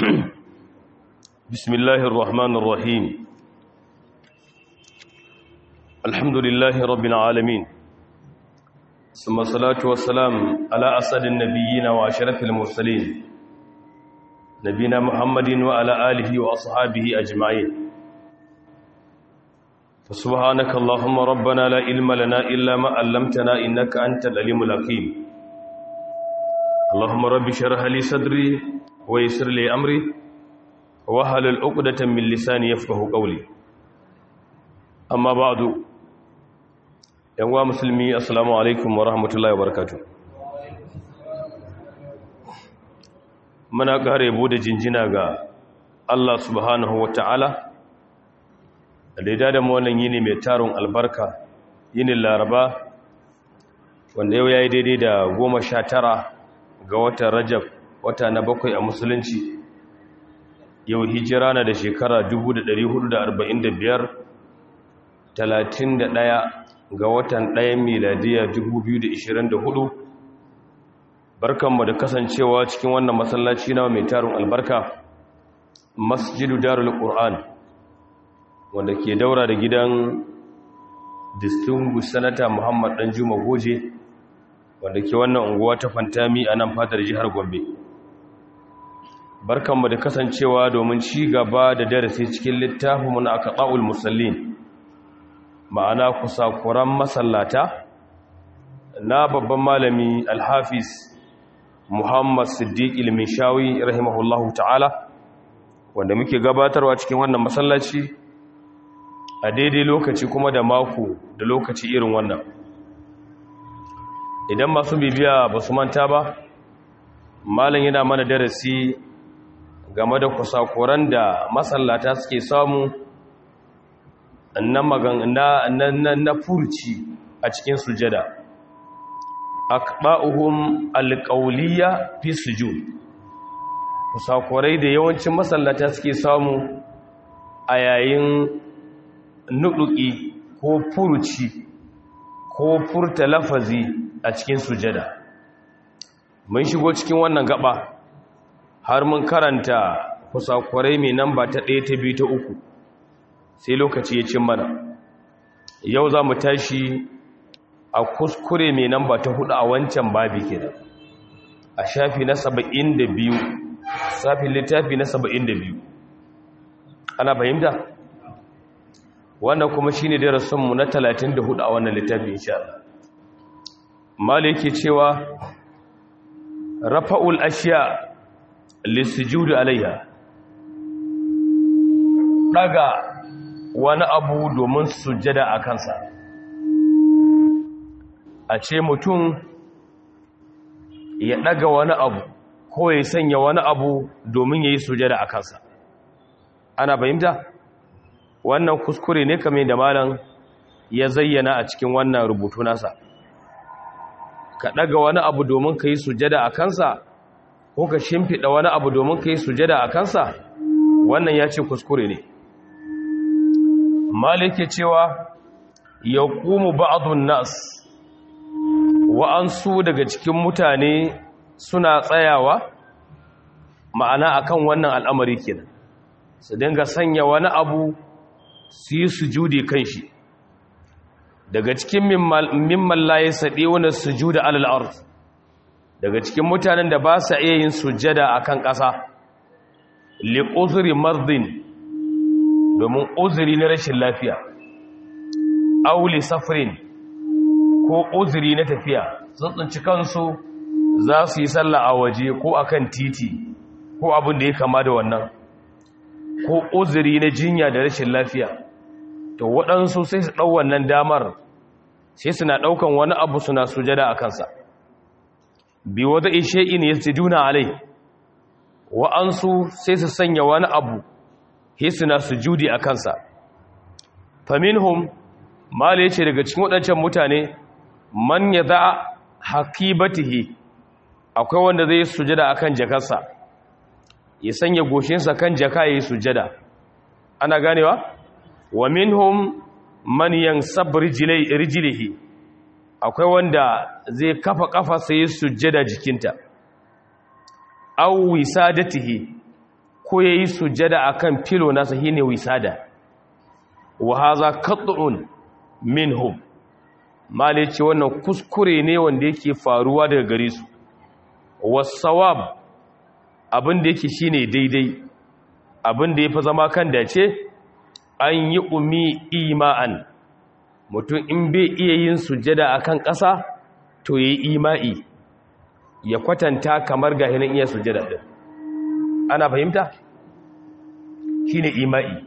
بسم الله الرحمن الرحيم الحمد لله رب العالمين ثم الصلاة والسلام على أسد النبيين وأشرف المرسلين نبينا محمد وعلى آله وأصحابه أجمعين فسبحانك اللهم ربنا لا علم لنا إلا ما علمتنا إنك أنت العليم الحكيم اللهم رب اشرح لي صدري ويسر لي أمري wahalar uqdatan min lisani yafqahu qawli amma ba'du yanwa musulmi assalamu alaikum wa rahmatullahi wa barakatuh muna kare bude jinjina ga Allah subhanahu wa ta'ala da ya da mu wannan yini mai tarun albarka yinin laraba wanda yau yayi daidai da goma sha tara ga watan rajab wata na bakwai a musulunci yau hijira na da shekara 1445 31 ga watan 1 miladiya 2024 barkanmu da kasancewa cikin wannan masallaci na mai tarin albarka masjidu darul qur'an wanda ke daura da gidan distinguished senator muhammad danjuma goje wanda ke wannan unguwa ta fantami a nan fadar jihar gombe barkanmu da kasancewa domin ci gaba da darasi cikin littafinmu na aqaul musallin ma'ana kusakuran masallata na babban malami alhafiz muhammad siddiq ilmishawi rahimahullahu ta'ala wanda muke gabatarwa cikin wannan masallaci a daidai lokaci kuma da mako da lokaci irin wannan idan masu bibiya ba su manta ba malam yana mana darasi game da kusakuran da masallata suke samu na magana na na furci a cikin sujada aqba'uhum alqawliya fi sujud kusakurai da yawancin masallata suke samu a yayin nuduki ko furci ko furta lafazi a cikin sujada mun shigo cikin wannan gaba har mun karanta kusakurai mai namba ta ɗaya ta biyu ta uku sai lokaci ya cin mana yau za mu tashi a kuskure mai namba ta hudu a wancan babi kenan a shafi na saba'in da biyu safin littafi na saba'in da biyu ana fahimta wannan kuma shi ne darasinmu na talatin da hudu a wannan littafi insha Allah mala yake cewa rafa'ul ashiya lissujudu alaiha daga wani abu domin sujjada a kansa a ce mutum ya daga wani abu ko ya sanya wani abu domin ya yi sujjada a kansa ana fahimta wannan kuskure ne kamar da malam ya zayyana a cikin wannan rubutu nasa ka daga wani abu domin ka yi sujjada a kansa ko ka shimfiɗa wani abu domin ka yi sujada a kansa wannan ya ce kuskure ne malike cewa ya ƙumu ba'adun nas wa'ansu daga cikin mutane suna tsayawa ma'ana akan wannan al'amari kenan su dinga sanya wani abu su yi sujudi kan shi daga cikin mimman laye saɗe wani sujuda al'arz daga cikin mutanen da ba sa iya yin sujjada a kan ƙasa li uzuri mardin domin uzuri na rashin lafiya auli safirin ko uzuri na tafiya sun tsinci kansu za su yi sallah a waje ko a kan titi ko abin da ya kama da wannan ko uzuri na jinya da rashin lafiya to waɗansu sai su ɗau wannan damar sai suna ɗaukan wani abu suna sujada a kansa bi wata ishe'in ya sujuna alai wa'ansu sai su sanya wani abu hisuna sujudi a kansa faminhum mala yace daga cikin waɗancan mutane man ya za hakibatihi akwai wanda zai sujada akan jakarsa ya sanya goshinsa kan jaka ya yi sujada ana ganewa wa minhum man yansab rijlihi akwai wanda zai kafa kafa sai sujjada jikinta aw wisadatihi ko yayi sujada akan filo nasa shine wisada wa hadha qat'un minhum mali ce wannan kuskure ne wanda yake faruwa daga gare su wasawab abin da yake shine daidai abin da yafi zama kan dace an yi umi ima'an mutum in bai iya yin sujada akan ƙasa to yayi ima'i ya kwatanta kamar ga hinan iya sujada din ana fahimta shine ima'i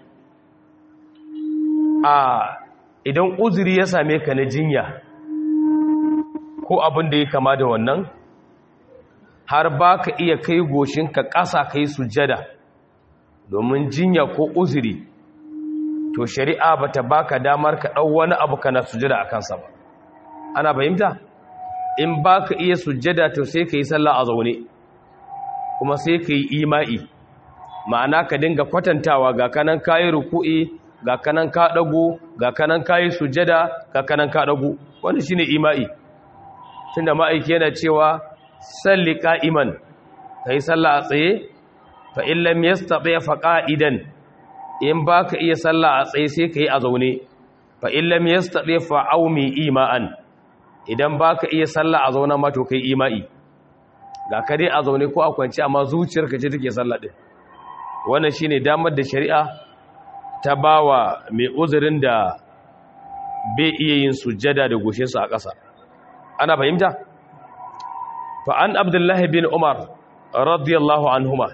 a idan uzuri ya same ka na jinya ko abin da ya kama da wannan har ba ka iya kai goshinka ƙasa ka yi sujada domin jinya ko uzuri to shari'a ba ta ba ka damar ka ɗau wani abu kana sujada a kansa ba ana fahimta in ba ka iya sujada to sai ka yi sallah a zaune kuma sai ka yi ima'i ma'ana ka dinga kwatantawa ga kanan kayi ruku'i ga kanan ka dago ga kanan kayi sujada ga kanan ka dago wannan shine ima'i tunda ma'aiki yana cewa salli qa'iman kai sallah a tsaye fa in lam yastati fa qa'idan in baka iya sallah a tsaye sai kai a zaune fa in lam yastati fa aumi ima'an idan baka iya sallah a zaune ma to kai ima'i ga ka dai a zaune ko a kwance amma zuciyarka ce take sallah din wannan shine damar da shari'a ta bawa mai uzurin da bai iya yin sujjada da goshinsa a ƙasa ana fahimta fa an abdullahi bin umar radiyallahu anhuma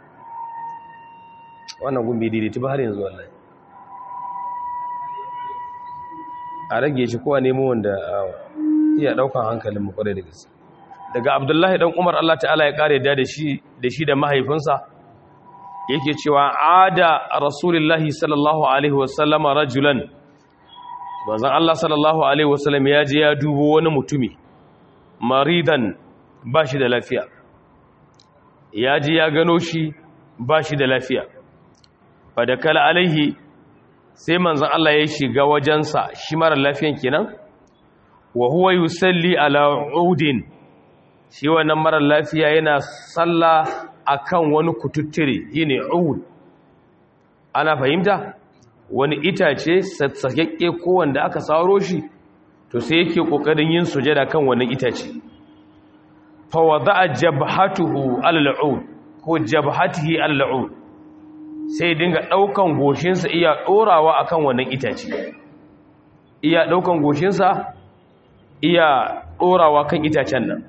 wannan gumbi daidaiti ba har yanzu wallahi a rage shi kowa nemo wanda iya daukan hankalin mu kwarai da gaske daga abdullahi dan umar Allah ta'ala ya kare da shi da shi da mahaifinsa yake cewa ada rasulullahi sallallahu alaihi wasallama rajulan manzon Allah sallallahu alaihi wasallam ya je ya dubo wani mutumi maridan ba shi da lafiya ya je ya gano shi ba shi da lafiya fadakala alaihi sai manzon Allah ya shiga wajensa shi mara lafiyan kenan wa huwa yusalli ala udin shi wannan mara lafiya yana sallah akan wani kututture yine ud ana fahimta wani itace sassakekke ko wanda aka saro shi to sai yake kokarin yin sujada kan wannan itace fa wada'a jabhatuhu al-ud ko jabhatihi al-ud sai dinga daukan goshinsa iya dorawa akan wannan itace iya daukan goshinsa iya dorawa kan itacen nan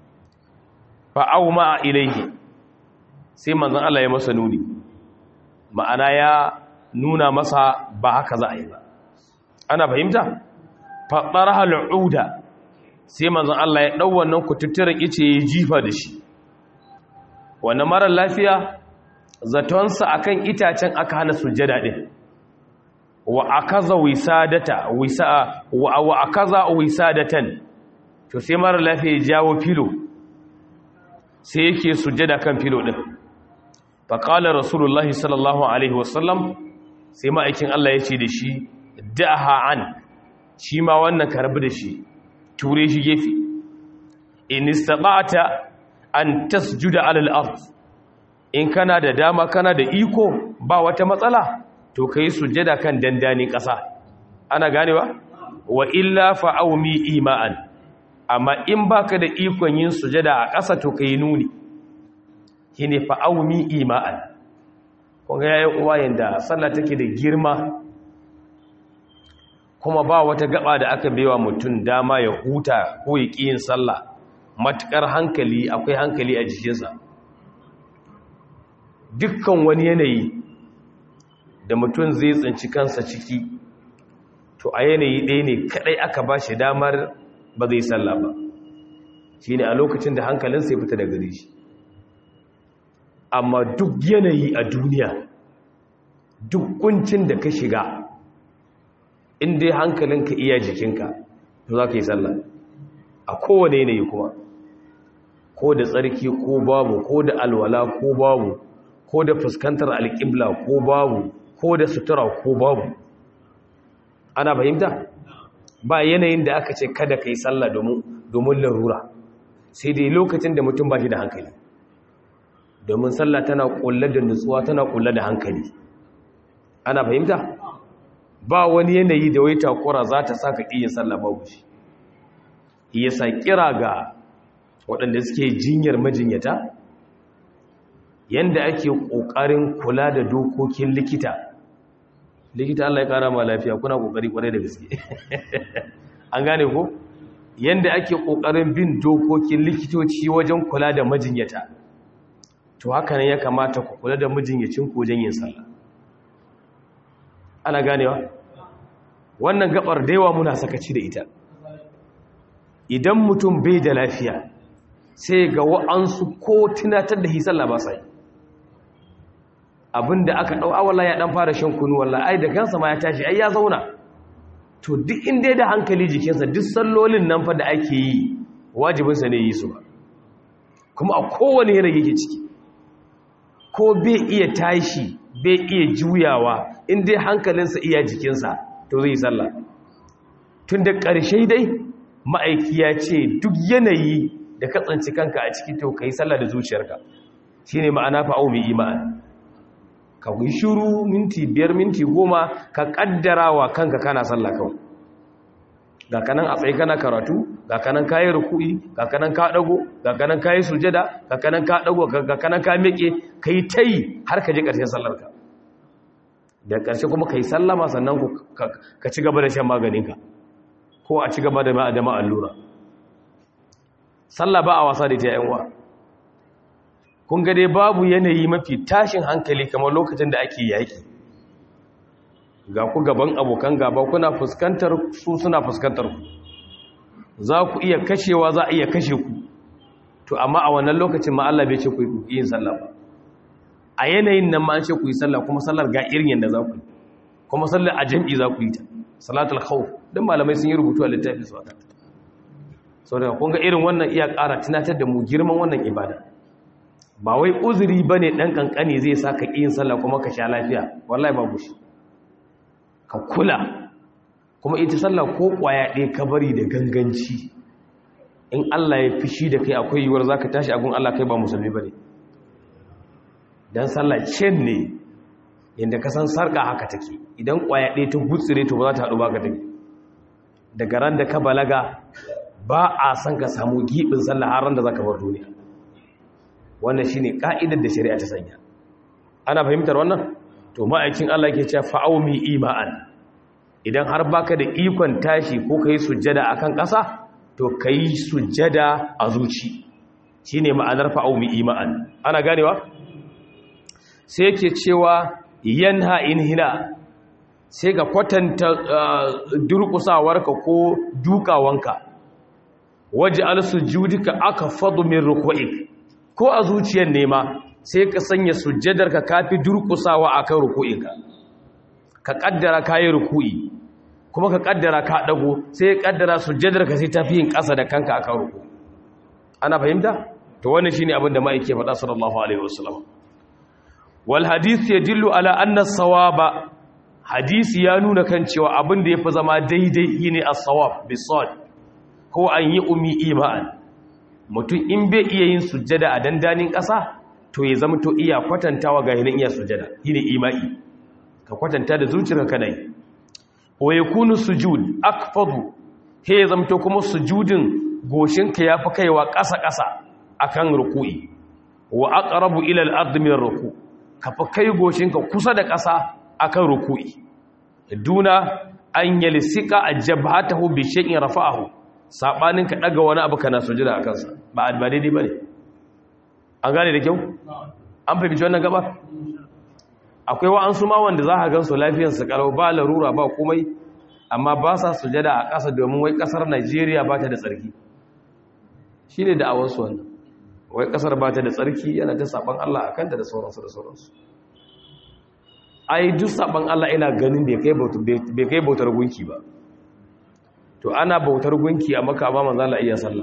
fa auma ilaihi sai manzon Allah ya masa nuni ma'ana ya nuna masa ba haka za a yi ba ana fahimta faɗaraha al'uda sai manzon Allah ya ɗau wannan kututturen ice ya jifa da shi wannan marar lafiya zatonsa akan itacen aka hana sujjada ɗin wa akaza wisadata wisa wa wa akaza wisadatan to sai marar lafiya ya jawo filo sai yake sujjada kan filo ɗin faƙalar rasulullahi sallallahu alaihi wasallam sai ma'aikin Allah ya ce da shi da'aha an shi ma wannan karbi da shi ture shi gefe in istata'ata an tasjuda alal ard in kana da dama kana da iko ba wata matsala to kai sujjada kan dandani ƙasa ana ganewa wa illa fa'aumi ima'an amma in baka da ikon yin sujjada a ƙasa to kai nuni shine fa'aumi ima'an kunga yayin uwa yanda sallah take da girma kuma ba wata gaba da aka baiwa mutum dama ya huta ko ya ƙi yin sallah matukar hankali akwai hankali a jikinsa dukkan wani yanayi da mutum zai tsinci kansa ciki to a yanayi ɗaya ne kaɗai aka ba shi damar ba zai sallah ba shi ne a lokacin da hankalinsa ya fita da gari shi amma duk yanayi a duniya duk kuncin da ka shiga in dai hankalinka iya jikinka to za ka yi sallah a kowane yanayi kuma ko da tsarki ko babu ko da alwala ko babu ko da fuskantar alƙibla ko babu ko da sutura ko babu ana fahimta ba yanayin da aka ce kada ka yi sallah domin larura sai dai lokacin da mutum ba shi da hankali domin sallah tana kulle da nutsuwa tana kulle da hankali ana fahimta ba wani yanayi da wai takura za ta saka yin sallah babu shi yasa kira ga waɗanda suke jinyar majinyata yanda ake ƙoƙarin kula da dokokin likita likita Allah ya ƙara ma lafiya kuna ƙoƙari ƙwarai da gaske an gane ko yanda ake ƙoƙarin bin dokokin likitoci wajen kula da majinyata to haka ne ya kamata ku kula da majinyacin ku wajen yin sallah ana ganewa wannan gabar da yawa muna sakaci da ita idan mutum bai da lafiya sai ga wa'ansu ko tunatar da hisalla ba sai abinda aka dau awalla ya dan fara shan kunu wallahi ai da kansa ma ya tashi ai ya zauna to duk inda da hankali jikinsa duk sallolin nan fa da ake yi wajibinsa ne yi su ba kuma a kowane yanayi yake ciki ko bai iya tashi bai iya juyawa in dai hankalinsa iya jikinsa to zai yi sallah tun da ƙarshe dai ma'aiki ya ce duk yanayi da ka tsanci kanka a ciki to ka yi sallah da zuciyarka shi ne ma'ana fa'au mai imani ka yi shuru minti biyar minti goma ka ƙaddara wa kanka kana sallah kawai ga kanan a tsaye kana karatu ga kanan kayi ruku'i ga kanan ka dago ga kanan kayi sujada ga kanan ka dago ga kanan ka miƙe kai tayi har ka je ƙarshen sallarka da ƙarshe kuma kai sallama sannan ka ci gaba da shan maganinka ko a ci gaba da ma'adama allura sallah ba a wasa da ta yanwa kun ga dai babu yanayi mafi tashin hankali kamar lokacin da ake yaƙi ga ku gaban abokan gaba kuna fuskantar su suna fuskantar ku za ku iya kashewa za a iya kashe ku to amma a wannan lokacin ma Allah bai ce ku yi yin sallah ba a yanayin nan ma an ce ku yi sallah kuma sallar ga irin yanda za ku yi kuma sallar a jam'i za ku yi ta salatul khawf dan malamai sun yi rubutu a littafin su aka saboda kun ga irin wannan iya ƙara tunatar da mu girman wannan ibada ba wai uzuri bane dan kankani zai saka yin sallah kuma ka sha lafiya wallahi babu shi ka kula kuma ita sallah ko kwaya ɗaya ka bari da ganganci in Allah ya fishi da kai akwai yiwuwar za ka tashi agun Allah kai ba musulmi ba ne don sallah cin ne yadda ka san sarƙa haka take idan kwaya ɗaya ta gutsire to ba za ta haɗu ba ka take daga ran da ka balaga ba a san ka samu giɓin sallah har ran da za ka bar duniya wannan shi ne ƙa'idar da shari'a ta sanya ana fahimtar wannan to ma'aikin Allah ke cewa fa'aumi ima'an idan har baka da ikon tashi ko kai sujjada akan ƙasa to kai sujjada a zuci shine ma'anar fa'aumi ima'an ana ganewa sai yake cewa yanha inhina sai ga kwatanta durƙusawarka ko dukawanka waje al-sujudika aka fadu min ruku'ik ko a zuciyar nema sai ka sanya sujjadarka kafi durkusawa akan ruku'inka ka kaddara kayi ruku'i kuma ka kaddara ka dago sai ka kaddara sujjadarka sai tafi yin kasa da kanka akan ruku ana fahimta to wannan shine abin da mai yake faɗa sallallahu alaihi wasallam wal hadith yadullu ala anna sawaba hadisi ya nuna kan cewa abin da yafi zama daidai shine as-sawab bisad ko an yi umi iman mutum in bai iya yin sujjada a dandanin ƙasa to ya zama to iya kwatantawa ga hinin iya sujada shine imai ka kwatanta da zuciyarka kana yi wa yakunu sujud akfadu he ya zama to kuma sujudin goshinka yafi kaiwa ƙasa ƙasa akan ruku'i wa aqrabu ila al-ard min ar-ruku ka fa kai goshinka kusa da ƙasa akan ruku'i duna an yalsika ajbahatahu bi shay'in rafa'ahu sabanin ka daga wani abu kana sujada akan sa ba ba daidai bane an gane da kyau an fahimci wannan gaba akwai wa'ansu ma wanda za a gansu lafiyarsu kalau ba larura ba komai amma ba sa sujada a ƙasa domin wai ƙasar najeriya ba ta da tsarki shi ne da'awarsu wannan wai ƙasar ba ta da tsarki yana ta saɓan allah a kanta da sauransu da sauransu ai duk saɓan allah ina ganin bai kai bautar gunki ba to ana bautar gunki a maka ba manzala iya sallah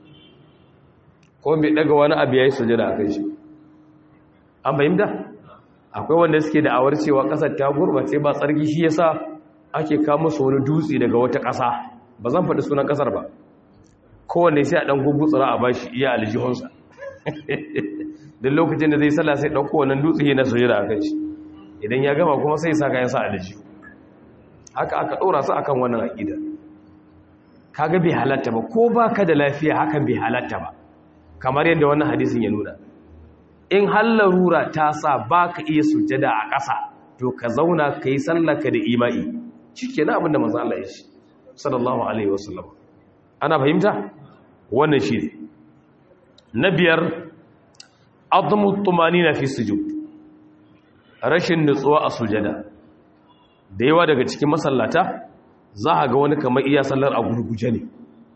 ko bai daga wani abu ya yi sujada a kai shi an fahimta akwai wanda suke da awar cewa kasar ta gurbace ba tsarki shi yasa ake kama su wani dutse daga wata ƙasa ba zan faɗi sunan ƙasar ba kowanne sai a ɗan gugutsura a bashi iya aljihunsa duk lokacin da zai sallah sai ɗauko wannan dutse na sujada a kan shi idan ya gama kuma sai sa kayan sa a daji haka aka ɗora su akan wannan aƙida kaga bai halatta ba ko ba ka da lafiya hakan bai halatta ba kamar yadda wannan hadisin ya nuna in hallarura ta sa ba ka iya sujada a ƙasa to ka zauna ka yi sallaka da imai shi ke na abinda manzan Allah ya shi sallallahu alaihi wasallam ana fahimta wannan shi ne na biyar azumu tumani na fi sujud rashin nutsuwa a sujada da yawa daga cikin masallata za a ga wani kamar iya sallar a gurguje ne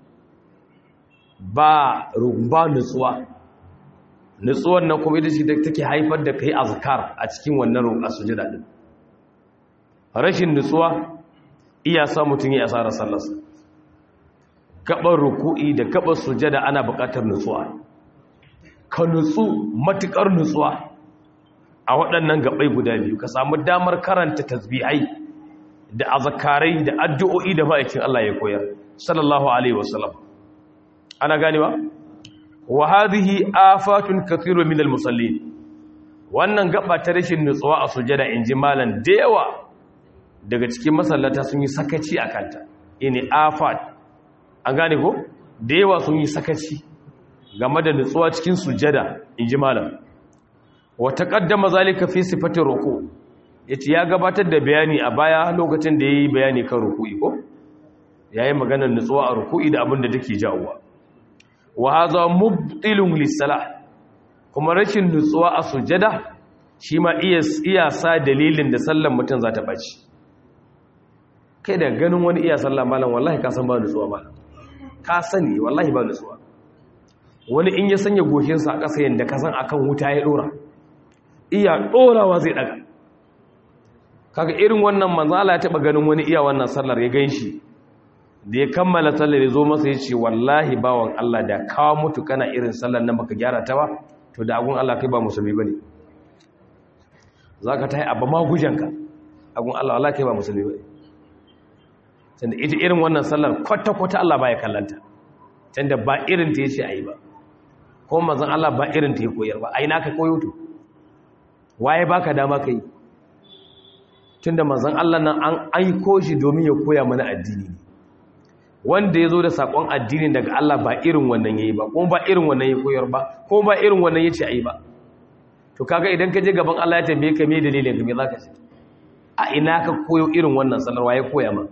ba ba nutsuwa nutsuwar nan kuma ita ce da take haifar da kai azkar a cikin wannan roƙa sujada din rashin nutsuwa iya sa mutum ya asara sallarsa gaban ruku'i da gaban sujada ana buƙatar nutsuwa ka nutsu matukar nutsuwa a waɗannan gabai guda biyu ka samu damar karanta tasbihai da azkarai da addu'o'i da ma'aikin Allah ya koyar sallallahu alaihi wasallam ana ganewa wa hadhihi afatun kathirun min almusallin wannan gaba ta rashin nutsuwa a sujada inji malan da yawa daga cikin masallata sun yi sakaci akanta ini afat an gane ko da yawa sun yi sakaci game da nutsuwa cikin sujada inji malan wa taqaddama zalika fi sifati ruku yace ya gabatar da bayani a baya lokacin da yayi bayani kan ruku'i ko yayi maganar nutsuwa a ruku'i da abin da take jawowa wa haza mubtilun lissalah kuma rashin nutsuwa a sujada shi ma iya sa dalilin da sallan mutum za ta baci kai da ganin wani iya sallah malam wallahi ka san ba nutsuwa malam ka sani wallahi ba nutsuwa wani in ya sanya goshinsa a ƙasa yadda ka san akan wuta ya ɗora iya ɗorawa zai ɗaga kaga irin wannan manzala ya taɓa ganin wani iya wannan sallar ya gan shi da ya kammala sallar ya zo masa ya ce wallahi bawan Allah da kawo mutu kana irin sallar nan baka gyara ta ba to da agun Allah kai ba musulmi bane zaka tayi abba magujanka agun Allah Allah kai ba musulmi bane tunda ita irin wannan sallar kwata kwata Allah baya kallanta tunda ba irin ta yace ayi ba ko manzon Allah ba irin ta ya koyar ba ai naka koyo to waye baka dama kai tunda manzon Allah nan an aiko shi domin ya koya mana addini ne wanda ya zo da sakon addini daga Allah ba irin wannan ya yi ba kuma ba irin wannan ya koyar ba kuma ba irin wannan ya ce a yi ba to kaga idan ka je gaban Allah ya tambaye ka me dalilin ka me za ka ce a ina ka koyo irin wannan salarwa ya koya ma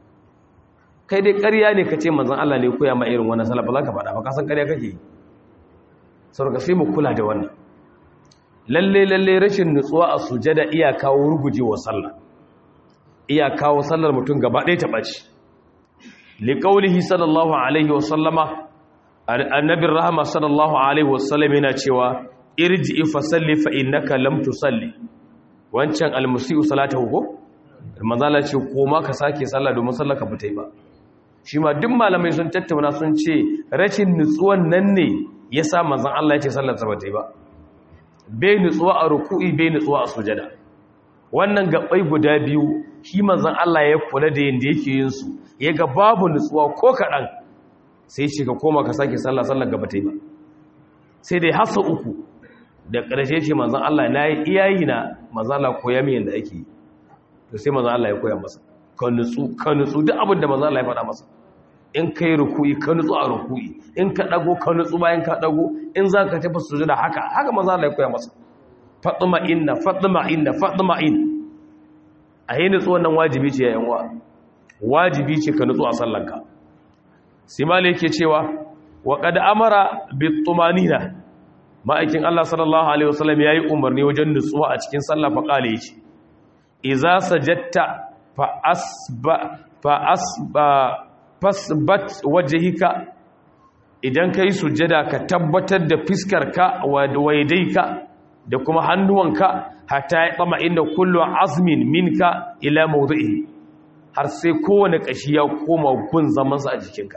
kai dai ƙarya ne ka ce manzon Allah ne ya koya ma irin wannan salar ba za ka faɗa ba ka san ƙarya kake yi saboda sai mu kula da wannan lalle lalle rashin nutsuwa a sujada iya kawo rugujewa sallah iya kawo sallar mutum gaba ɗaya ta ɓaci liƙaulihi sallallahu alaihi wasallama annabin rahama sallallahu alaihi wasallam yana cewa irji fa salli fa innaka lam tusalli wancan almusiu salatahu ko manzala ce koma ka sake sallah domin sallah ka fita ba shi ma duk malamai sun tattauna sun ce rashin nutsuwan nan ne yasa manzon Allah ya ce sallar sa bata ba bai nutsuwa a ruku'i bai nutsuwa a sujada wannan gabai guda biyu shi manzon Allah ya kula da yanda yake yin su ya ga babu nutsuwa ko kaɗan sai shi ka koma ka sake sallah sallar gaba ta yi ba sai dai hasa uku da ƙarshe shi manzan Allah na yi iyayi na manzan Allah koya min yadda ake yi to sai manzan Allah ya koya masa ka nutsu ka nutsu duk abin da manzan Allah ya faɗa masa in ka yi ruku'i ka nutsu a ruku'i in ka ɗago ka nutsu bayan ka ɗago in za ka tafi su da haka haka manzan Allah ya koya masa fatima inna fatima inna fatima in a yi nutsu wannan wajibi ce ya yan wa wajibi ce ka nutsu a sallanka simali yake cewa wa qad amara bitumanina ma'aikin Allah sallallahu alaihi wasallam yayi umarni wajen nutsuwa a cikin sallah fa kale yace idza sajadta fa asba fa asba fasbat wajhika idan kai sujada ka tabbatar da fiskarka wa waidaika da kuma hannuwanka hatta ya tsama inda kullu azmin minka ila mawdi'i har sai kowane ƙashi ya koma gun zamansa a jikinka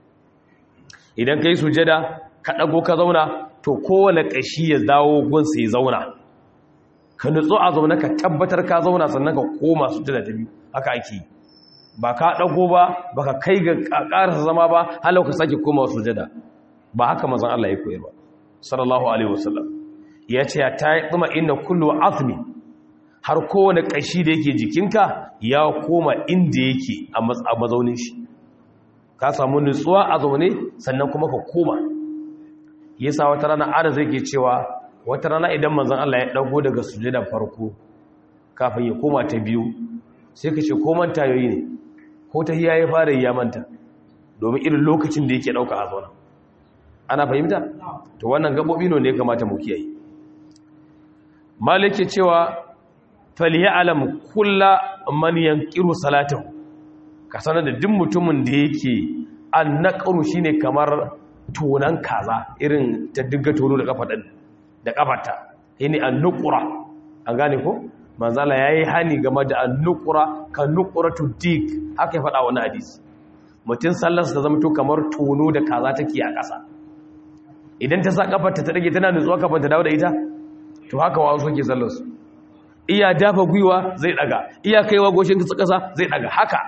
idan ka yi sujada ka ɗago ka zauna to kowane ƙashi ya dawo gunsa ya zauna ka nutsu a zaune ka tabbatar ka zauna sannan ka koma sujada ta biyu haka ake ba ka ɗago ba ba ka kai ga ƙarasa zama ba halau ka sake koma sujada ba haka mazan Allah ya koyar ba sallallahu alaihi wasallam ya ce ta yi tsuma inda kullu azmi har kowane ƙashi da yake jikinka ya koma inda yake a mazaunin shi ka samu nutsuwa a zaune sannan kuma ka koma yasa wata rana ana zai ke cewa wata rana idan manzon Allah ya dago daga sujudar farko kafin ya koma ta biyu sai ka ce ko manta yayi ne ko ta hiya ya fara ya manta domin irin lokacin da yake dauka a zauna ana fahimta to wannan gabobi ne ya kamata mu kiyaye malike cewa falyalam kullu man yanqiru salatahu ka sanar da duk mutumin da yake an naqru shine kamar tonan kaza irin ta digga tono da kafa da kafarta yini an nuqra an gane ko manzala yayi hani game da an nuqra ka nuqratu dik haka ya faɗa wani hadisi mutum sallarsa ta zama to kamar tono da kaza take a ƙasa idan ta sa kafarta ta dage tana nutsuwa kafin ta dawo da ita to haka wa suke sallarsu iya dafa gwiwa zai daga iya kaiwa goshin ƙasa zai daga haka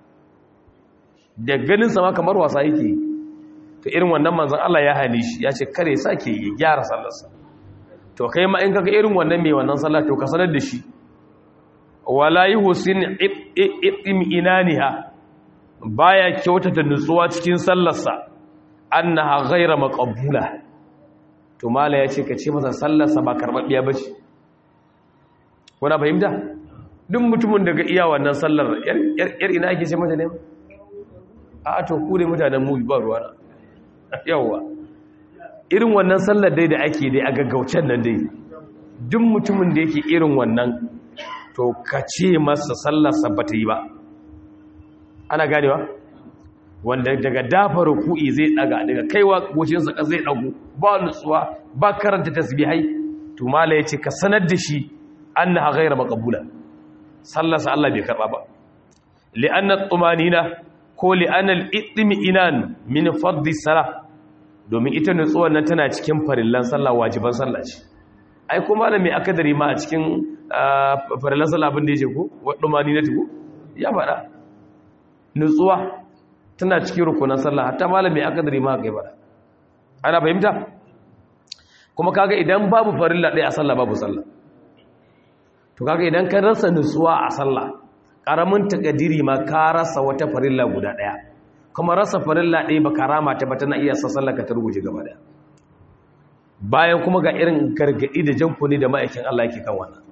da ganin sama kamar wasa yake to irin wannan manzon Allah ya hane shi ya ce kare sake ya gyara sallarsa to kai ma in kaga irin wannan mai wannan sallah to ka sanar da shi wala yuhsin itim inaniha baya kyautata nutsuwa cikin sallarsa annaha ghayra maqbula to mala yace ka ce masa sallarsa ba karbabbiya bace kuna fahimta duk mutumin daga iya wannan sallar yar ina ake ce mata ne a to ku ne mutanen mu ba ruwa yawa irin wannan sallar dai da ake dai a gaggaucen nan dai duk mutumin da yake irin wannan to ka ce masa sallarsa ba ta yi ba ana ganewa wanda daga dafa ruku'i zai daga daga kaiwa gocinsa ka zai dago ba nutsuwa ba karanta tasbihai to mala yace ka sanar da shi annaha ghayra maqbula sallarsa Allah bai karba ba li'anna at-tumanina ko li'anna al-itmi'inan min fadli salah domin ita nutsuwar nan tana cikin farillan sallah wajiban sallah ce ai ko malami akadari ma a cikin farillan sallah abin da yake ko wadumani na tuku ya faɗa nutsuwa tana cikin rukunan sallah hatta malami akadari ma kai faɗa ana fahimta kuma kaga idan babu farilla ɗaya a sallah babu sallah to kaga idan ka rasa nutsuwa a sallah karamin takadiri ma ka rasa wata farilla guda ɗaya kuma rasa farilla ɗaya ba karama ta ba tana iya sassallaka ta rubuce gaba ɗaya bayan kuma ga irin gargaɗi da jankuni da ma'aikin Allah yake kan wannan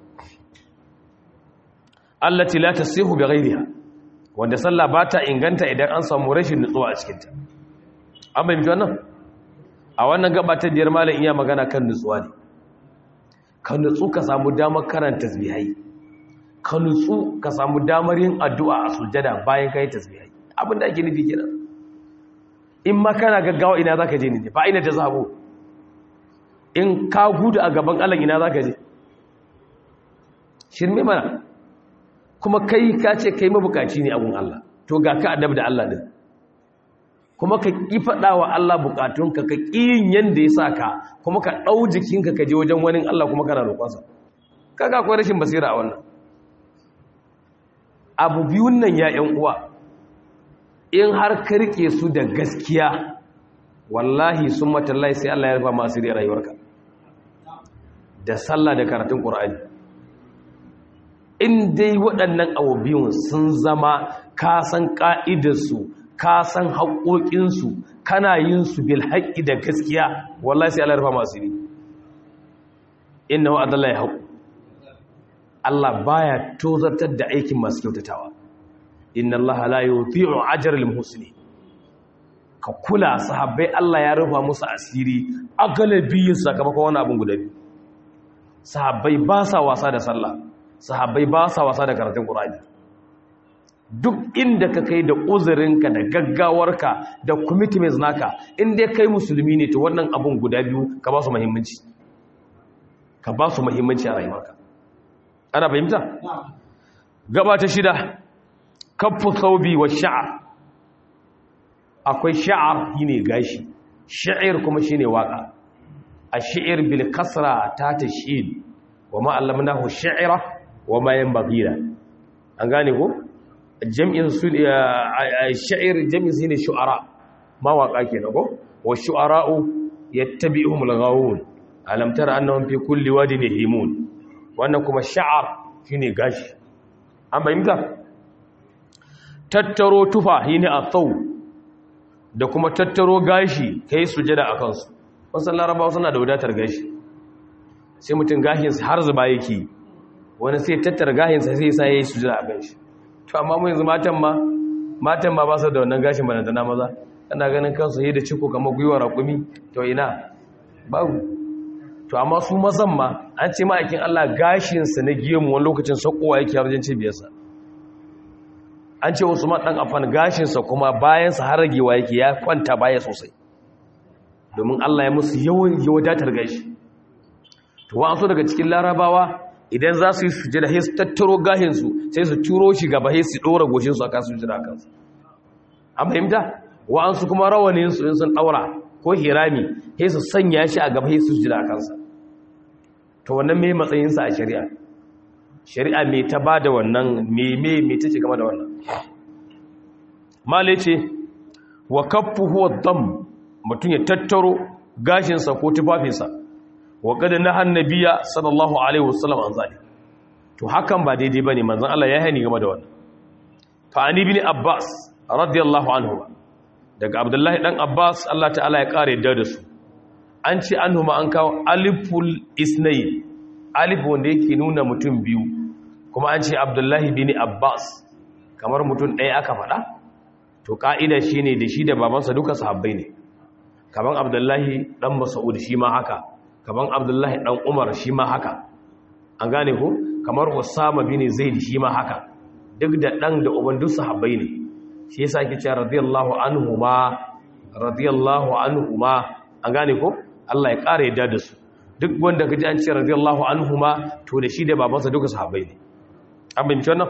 allati la tasihu bi ghayriha wanda sallah ba ta inganta idan an samu rashin nutsuwa a cikinta an bayyana wannan a wannan gaba ta biyar malam iya magana kan nutsuwa ne ka nutsu ka samu damar karanta tasbihai ka nutsu ka samu damar yin addu'a a sujjada bayan kai tasbihai abin da ake nufi kenan in ma kana gaggawa ina zaka je ne fa ina ta zabo in ka gudu a gaban Allah ina zaka je shirme mana kuma kai ka ce kai mabukaci ne abun Allah to ga ka adab da Allah din kuma ka ƙi faɗa wa Allah bukatunka ka ƙiyin yanda ya sa ka kuma ka ɗau jikinka ka je wajen wani Allah kuma kana roƙonsa kaga akwai rashin basira a wannan abu biyun nan ya ƴan uwa in har ka rike su da gaskiya wallahi sun matallahi sai Allah ya rufa masu da rayuwarka da sallah da karatun ƙur'ani in dai waɗannan abu biyun sun zama ka san ƙa'idarsu ka san haƙoƙinsu kana yin su bil haƙƙi da gaskiya wallahi sai Allah ya rufa masu ne inna wa adalla ya haƙu Allah baya tozartar da aikin masu kyautatawa inna Allah la yuthi'u ajral muhsinin ka kula sahabbai Allah ya rufa musu asiri a galabiyin sakamakon wani abin guda biyu sahabbai ba sa wasa da sallah sahabbai ba sa wasa da karatun Qur'ani duk inda ka kai da uzurinka da gaggawarka da commitments naka in dai kai musulmi ne to wannan abun guda biyu ka ba su muhimmanci ka ba su muhimmanci a rayuwarka ana fahimta gaba ta shida kaffu thawbi wa sha'r akwai sha'ar shine gashi sha'ir kuma shine waka ash-shi'r bil kasra ta tashin wa ma allamnahu shi'ra wa ma yanbaghi an gane ko jam'in su sha'ir jam'in shine shu'ara mawaka kenan ko wa shu'ara'u yattabi'uhumul ghawun alam tara annahum fi kulli wadin yahimun wannan kuma sha'ar shine gashi an bayyana tattaro tufa shine athaw da kuma tattaro gashi kai sujada akan su wasan larabawa suna da wadatar gashi sai mutum gashinsa har zuba yake wani sai tattara gashinsa sai sa yayi sujada akan shi to amma mu yanzu matan ma matan ma ba su da wannan gashin banantana maza ana ganin kansu yi da ciko kamar gwiwa raƙumi to ina babu to amma su mazan ma an ce ma'aikin Allah gashinsa na gemu wani lokacin sakowa yake harjin cibiyarsa an ce wasu maɗan afan gashinsa kuma bayansa har ragewa yake ya kwanta baya sosai domin Allah ya musu yawan wadatar gashi to wa so daga cikin larabawa idan za su yi sujada sai su tattaro gashinsu sai su turo shi gaba sai su ɗora goshinsu a kan sujada kansu an fahimta wa'ansu kuma rawaninsu in sun ɗaura ko hirami sai su sanya shi a gaba sai su jira kansa to wannan mai matsayinsa a shari'a shari'a mai ta ba da wannan meme mai ta ce game da wannan male ce wa kaffu huwa dam mutum ya tattaro gashinsa ko tufafinsa wa kada na hannabiya sallallahu alaihi wasallam an zali to hakan ba daidai bane manzon Allah ya hani game da wannan fa ani bin abbas radiyallahu anhu daga abdullahi dan abbas Allah ta'ala ya kare da da su an ce anhuma an kawo aliful isnai alif wanda yake nuna mutum biyu kuma an ce abdullahi bin abbas kamar mutum ɗaya aka faɗa to ka'ida shine da shi da babansa duka sahabbai ne kaman abdullahi dan mas'ud shi ma haka kaman abdullahi dan umar shi ma haka an gane ko kamar usama bin zaid shi ma haka duk da dan da uban duk sahabbai ne shi yasa ake cewa radiyallahu anhuma radiyallahu anhuma an gane ko Allah ya ƙara yadda da su duk wanda kaji an ce radiyallahu anhuma to da shi da babansa duka sahabbai ne an bin wannan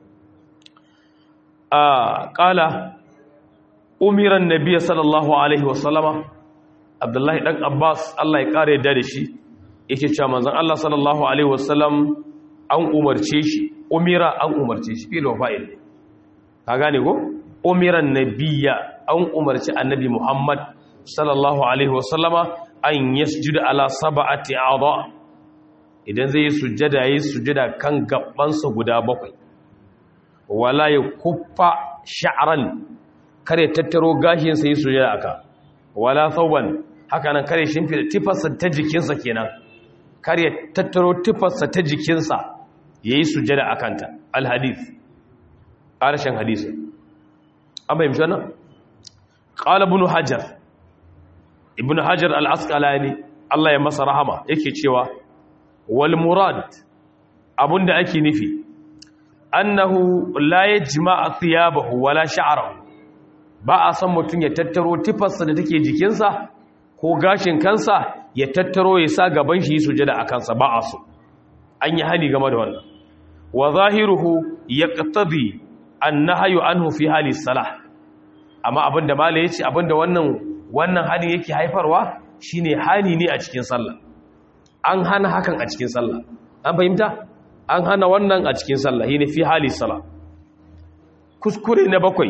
a qala umiran nabiy sallallahu alaihi wasallama abdullahi dan abbas Allah ya ƙara yadda da shi yake cewa manzon Allah sallallahu alaihi wasallam an umarce shi umira an umarce shi fil wafa'il ka gane ko umiran nabiyya an umarci annabi Muhammad sallallahu alaihi wasallama an yasjuda ala sab'ati a'dha idan zai yi sujjada yayi sujjada kan gabansa guda bakwai wala yakuffa sha'ran kare tattaro gashin sa yi sujjada aka wala thawban haka nan kare shimfida tifarsa ta jikinsa kenan kare tattaro tifarsa ta jikinsa yayi sujjada akanta alhadith ƙarshen hadisin an fahimci wannan ƙala ibn hajar ibn hajar al-asqalani Allah ya masa rahama yake cewa wal murad abunda ake nufi annahu la yajma'a thiyabahu wala sha'rahu ba a san mutun ya tattaro tifarsa da take jikinsa ko gashin kansa ya tattaro ya sa gaban shi sujada a kansa ba a so an yi hani game da wannan wa zahiruhu yaqtadi annahyu anhu fi hali salah amma abinda mala yace abinda wannan wannan hani yake haifarwa shine hani ne a cikin sallah an hana hakan a cikin sallah an fahimta an hana wannan a cikin sallah shine fi hali salah kuskure na bakwai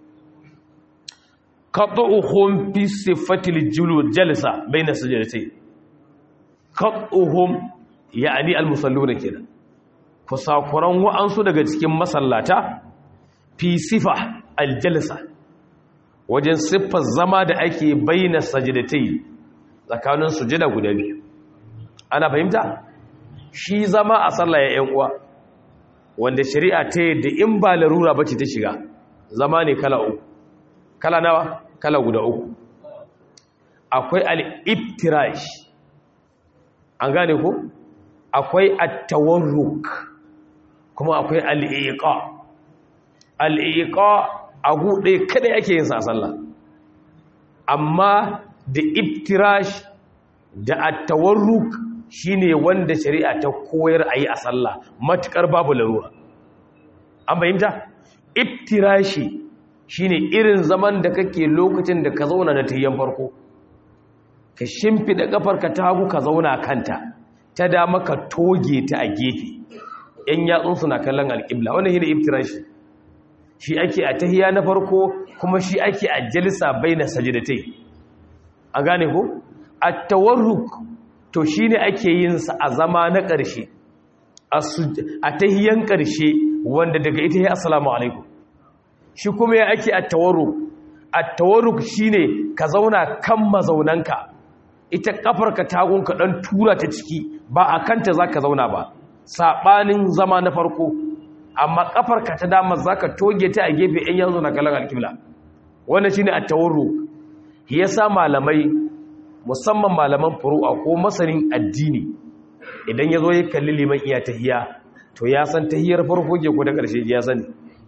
qat'uhum fi sifatil julud jalsa baina sajdatayn qat'uhum yani al-musalluna kenan kusakuran wa'ansu daga cikin masallata fi sifa aljalsa wajen siffar zama da ake bayyana sajidatai tsakanin sujada guda biyu ana fahimta shi zama a sallah ya yan uwa wanda shari'a ta yadda in ba larura bace ta shiga zama ne kala uku kala nawa kala guda uku akwai al-iftirash an gane ko akwai at-tawarruk kuma akwai al-iqa al'iƙa a guɗe kada yake yin sallah amma da iftirash da attawarruk shine wanda shari'a ta koyar a yi a sallah matuƙar babu larura an fahimta iftirashi shine irin zaman da kake lokacin da ka zauna na tayyan farko ka shimfida ƙafarka ta hagu ka zauna kanta ta dama ka toge ta a gefe ‘yan yatsunsu na kallon alƙibla wannan shi ne iftirashi shi ake a tahiya na farko kuma shi ake a jalisa bai na sajidatai a gane ko at-tawarruk to shine ake yin sa a zama na ƙarshe a tahiyan ƙarshe wanda daga ita ya assalamu alaikum shi kuma ya ake at-tawarruk at-tawarruk shine ka zauna kan mazaunanka ita kafarka tagunka dan tura ta ciki ba a kanta zaka zauna ba sabanin zama na farko amma kafarka ta dama zaka toge ta a gefe in yanzu na kallon alkibla wannan shine at-tawarruk yasa malamai musamman malaman furu'a ko masanin addini idan yazo ya kalli liman iya tahiya to ya san tahiyar farko ke ko da karshe ya sani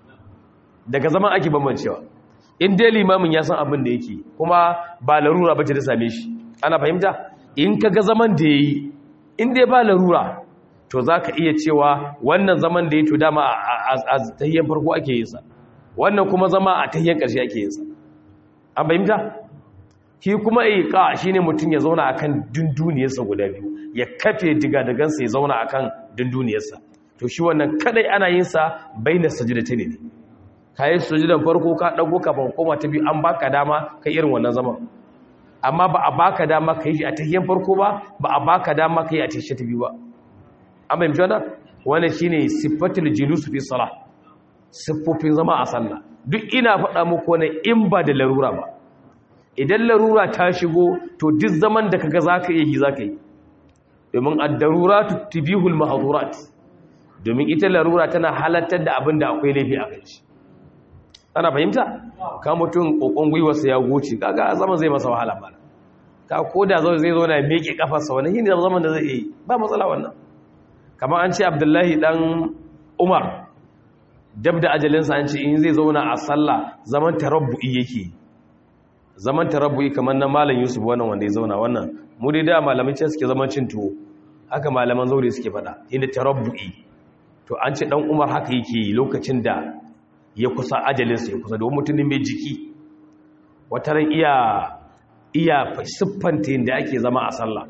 daga zaman ake bambancewa in dai limamin ya san abin da yake kuma ba larura bace da same shi ana fahimta in kaga zaman da yayi in dai ba larura to zaka iya cewa wannan zaman da yayi to dama a tahiyar farko ake yin sa wannan kuma zama a tahiyar karshe ake yin sa an fahimta shi kuma iqa shine mutum ya zauna akan dunduniyarsa guda biyu ya kafe digadagansa ya zauna akan dunduniyarsa to shi wannan kadai ana yin sa baina sajdatayn ne kai sujudan farko ka dago kafin koma ta biyu an baka dama kai irin wannan zaman amma ba a baka dama kai shi a tahiyyar farko ba ba a baka dama kai a tahiyyar ta biyu ba an bayyana wannan wannan shine sifatul julus fi salah siffofin zama a sallah duk ina faɗa muku ne in ba da larura ba idan larura ta shigo to duk zaman da kaga zaka iya yi zaka yi domin ad-daruratu tibihul mahdurat domin ita larura tana halattar da abin da akwai laifi a kai ana fahimta ka mutum kokon gwiwarsa ya goce kaga zaman zai masa wahala ba ka koda zai zai zo na miƙe kafarsa wannan shine zaman da zai yi ba matsala wannan kamar an ce Abdullahi dan Umar dab da ajalinsa an ce in zai zauna a sallah zaman tarabbu'i yake zaman tarabbu'i kamar na malam Yusuf wannan wanda ya zauna wannan mu dai da malamai ce suke zaman cin tuwo haka malaman zaure suke faɗa inda tarabbu'i to an ce dan Umar haka yake lokacin da ya kusa ajalinsa ya kusa domin mutumin mai jiki wata ran iya iya siffanta yadda ake zama a sallah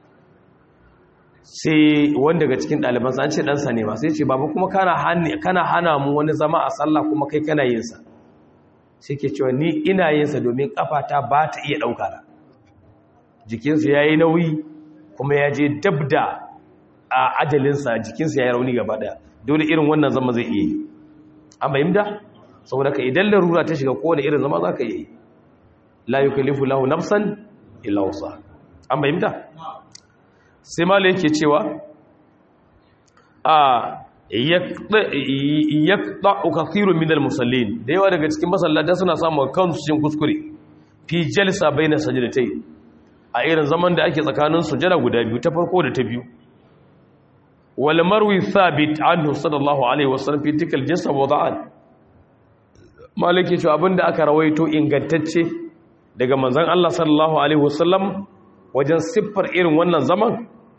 sai wanda daga cikin ɗalibansa an ce ɗansa ne ma sai ce babu kuma kana hana mu wani zama a sallah kuma kai kana yinsa sai ke cewa ni ina yinsa domin ƙafata ba ta iya ɗauka na jikinsa ya yi nauyi kuma ya je dab da a ajalinsa jikinsa ya yi rauni gaba ɗaya dole irin wannan zama zai iya yi an bayyanta saboda ka idan larura ta shiga kowane irin zama za ka yi la yukallifu lahu nafsan illa wusa an bayyanta sai mala yake cewa a yaqta'u kathirun min al-musallin da yawa daga cikin masallata suna samun kansu cikin kuskure fi jalsa baina sajdatayn a irin zaman da ake tsakanin sujada guda biyu ta farko da ta biyu wal marwi thabit anhu sallallahu alaihi wasallam fi tikal jinsa wada'an malaki cewa abinda aka rawaito ingantacce daga manzon Allah sallallahu alaihi wasallam wajen siffar irin wannan zaman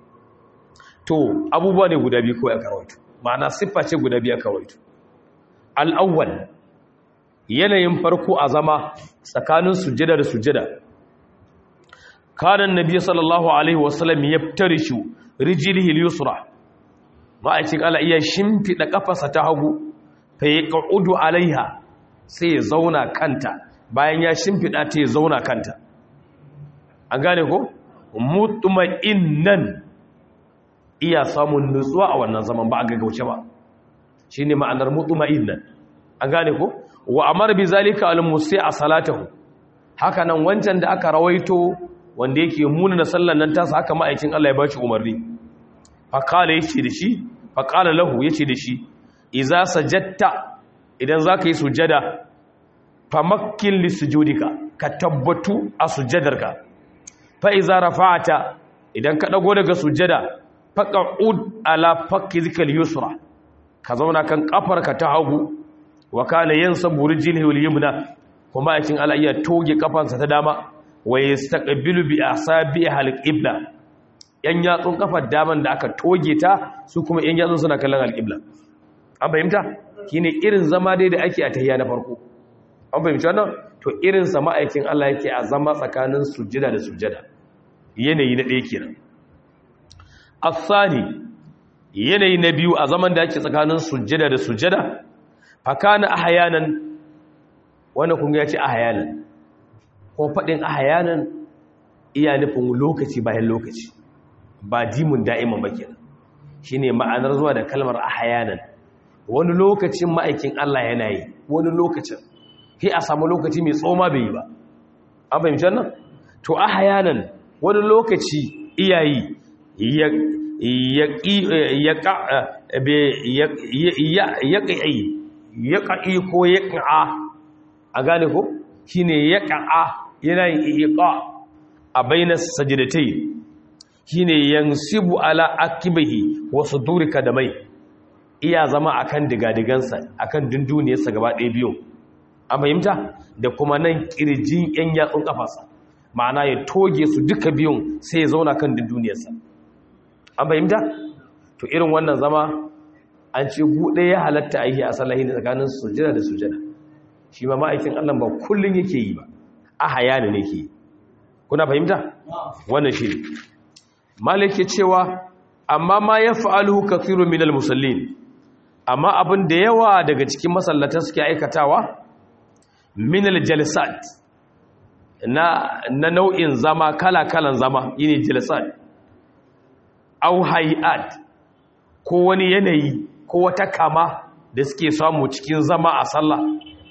to abubuwa ne guda biyu kawai aka rawaito ma'ana siffa ce guda biyu aka rawaito al-awwal yanayin farko a zama tsakanin sujjada da sujjada kana annabi sallallahu alaihi wasallam yaftarishu rijlihi al-yusra ma'aikin Allah iya shimfiɗa ƙafasa ta hagu fa ya ƙa'udu alaiha sai ya zauna kanta bayan ya shimfiɗa ta ya zauna kanta an gane ko? mutuma'innan iya samun nutsuwa a wannan zaman ba a gaggauce ba shi ne ma'anar mutuma'innan an gane ko? wa amar bi zalika al-musi a salatahu haka nan wancan da aka rawaito wanda yake muna na sallan nan tasa haka ma'aikin Allah ya ba shi umarni faƙala ya ce da shi faƙala lahu ya ce da shi iza sajatta idan za ka yi sujada famakin lissujudika ka tabbatu a sujadarka fa'iza rafa'ata idan ka ɗago daga sujada faƙa'ud ala fakki zikal yusra ka zauna kan ƙafarka ta hagu wa kana yin saburi jilhul yumna kuma aikin ala iya toge ƙafansa ta dama wa yastaqbilu bi asabi al-qibla yan yatsun kafar daman da aka toge ta su kuma yan yatsun suna kallon alƙibla an fahimta shine irin zama dai da ake a tahiyya na farko an fahimci wannan to irin sa ma'aikin Allah yake a zama tsakanin sujjada da sujjada yanayi na ɗaya kenan asani yanayi na biyu a zaman da ake tsakanin sujjada da sujjada fakana ahyanan wannan kun ga ya ce ahyanan ko faɗin ahyanan iya nufin lokaci bayan lokaci ba dimun da'iman ba kenan shine ma'anar zuwa da kalmar ahyanan wani lokacin ma'aikin Allah yana yi wani lokacin sai a samu lokaci mai tsoma bai yi ba an fahimci wannan to ahyanan wani lokaci iyayi ya ya ya ya ya ƙa'i ko ya ƙa'a a gane ko shi ne ya ƙa'a yana yin iƙa a bainar sajidatai shi ne yansibu ala akibahi wasu durika da mai iya zama a kan digadigansa a kan dunduniyarsa gaba ɗaya biyu a fahimta da kuma nan ƙirjin 'yan yatsun ƙafasa ma'ana ya toge su duka biyun sai ya zauna kan dunduniyarsa an fahimta to irin wannan zama an ce buɗe ya halatta aiki a sallahi ne tsakanin sujada da sujada shi ma ma'aikin Allah ba kullun yake yi ba a hayani ne ke kuna fahimta wannan shi malik ke cewa amma ma ya fa'alu kathiru min al-musallin amma abin da yawa daga cikin masallatan suke aikatawa min al-jalsat na na nau'in zama kala-kalan zama yine jalsat au hay'at ko wani yanayi ko wata kama da suke samu cikin zama a sallah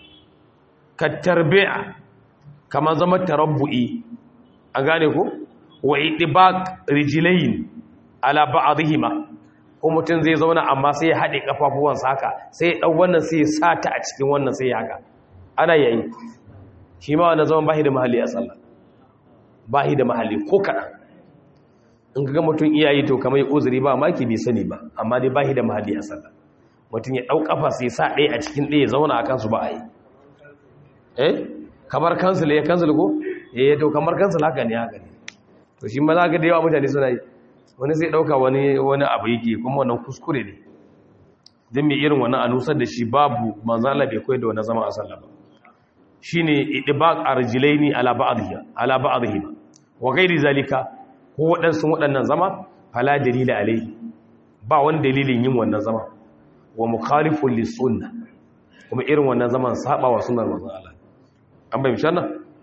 ka tarbi'a kamar zama tarabbu'i a gane ko wa idibaq rijlayn ala ba'dihima ko mutum zai zauna amma sai ya hade kafafuwansa haka sai ya dau wannan sai ya sata a cikin wannan sai ya haka ana yayi shi ma wannan zaman bahi da mahalli a sallah bahi da mahalli ko kadan in ga mutum iyayi to kamar uzuri ba maki bai sani ba amma dai bahi da mahalli a sallah mutum ya ɗau ƙafa sai sa ɗaya a cikin ɗaya zauna a kansu ba a yi eh kamar kansul ya kansul ko eh to kamar kansul haka ne haka ne to shi ma za ka da yawa mutane suna yi wani zai ɗauka wani wani abu yake kuma wannan kuskure ne don mai irin wannan anusar da shi babu manzala bai koyar da wani zama a sallah ba shine idbaq arjilaini ala ba'dhihi ala ba'dhihi wa ghairi zalika ko waɗansu waɗannan zama fala dalila alaihi ba wani dalilin yin wannan zama wa mukhalifun lisunna kuma irin wannan zaman saba wa sunnar manzon Allah an bayyana wannan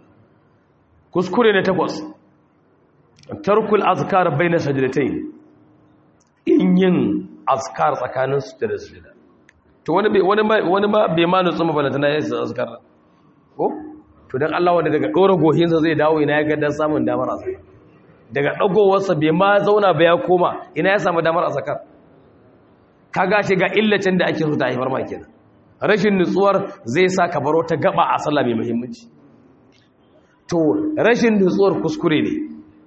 kuskure ne takwas tarkul azkar baina sajdatayn in yin azkar tsakanin sujada da sujada to wani bai wani wani ma bai ma nutsu mabalanta ya yi azkar ko to dan Allah wanda daga dora gohinsa zai dawo ina ya ga dan samun damar azkar daga dagowarsa bai ma zauna ba ya koma ina ya samu damar azkar ka gashi ga illacin da ake so ta haifar ma kenan rashin nutsuwar zai sa ka baro ta gaba a sallah mai muhimmanci to rashin nutsuwar kuskure ne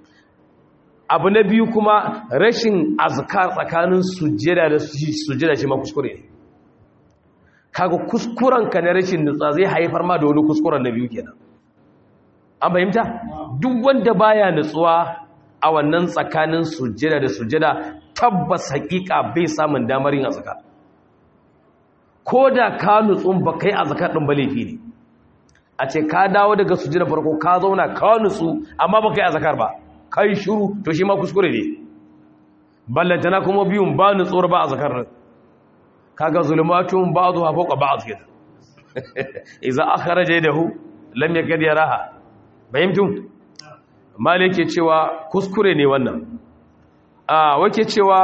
abu na biyu kuma rashin azkar tsakanin sujjada da sujjada shi ma kuskure ne kaga kuskuren ka na rashin nutsuwa zai haifar ma da wani kuskuren na biyu kenan an fahimta duk wanda baya nutsuwa a wannan tsakanin sujjada da sujjada tabbas hakika bai samun damar yin azkar ko da ka nutsun ba kai azkar din ba laifi ne a ce ka dawo daga sujjada farko ka zauna ka nutsu amma ba kai azkar ba kai shiru to shi ma kuskure ne ballantana kuma biyun ba nutsuwar ba azkar din kaga zulumatun ba'dha fawqa ba'd kida idza akhraja yadahu lam yakad yaraha bayimtum malike cewa kuskure ne wannan a wake cewa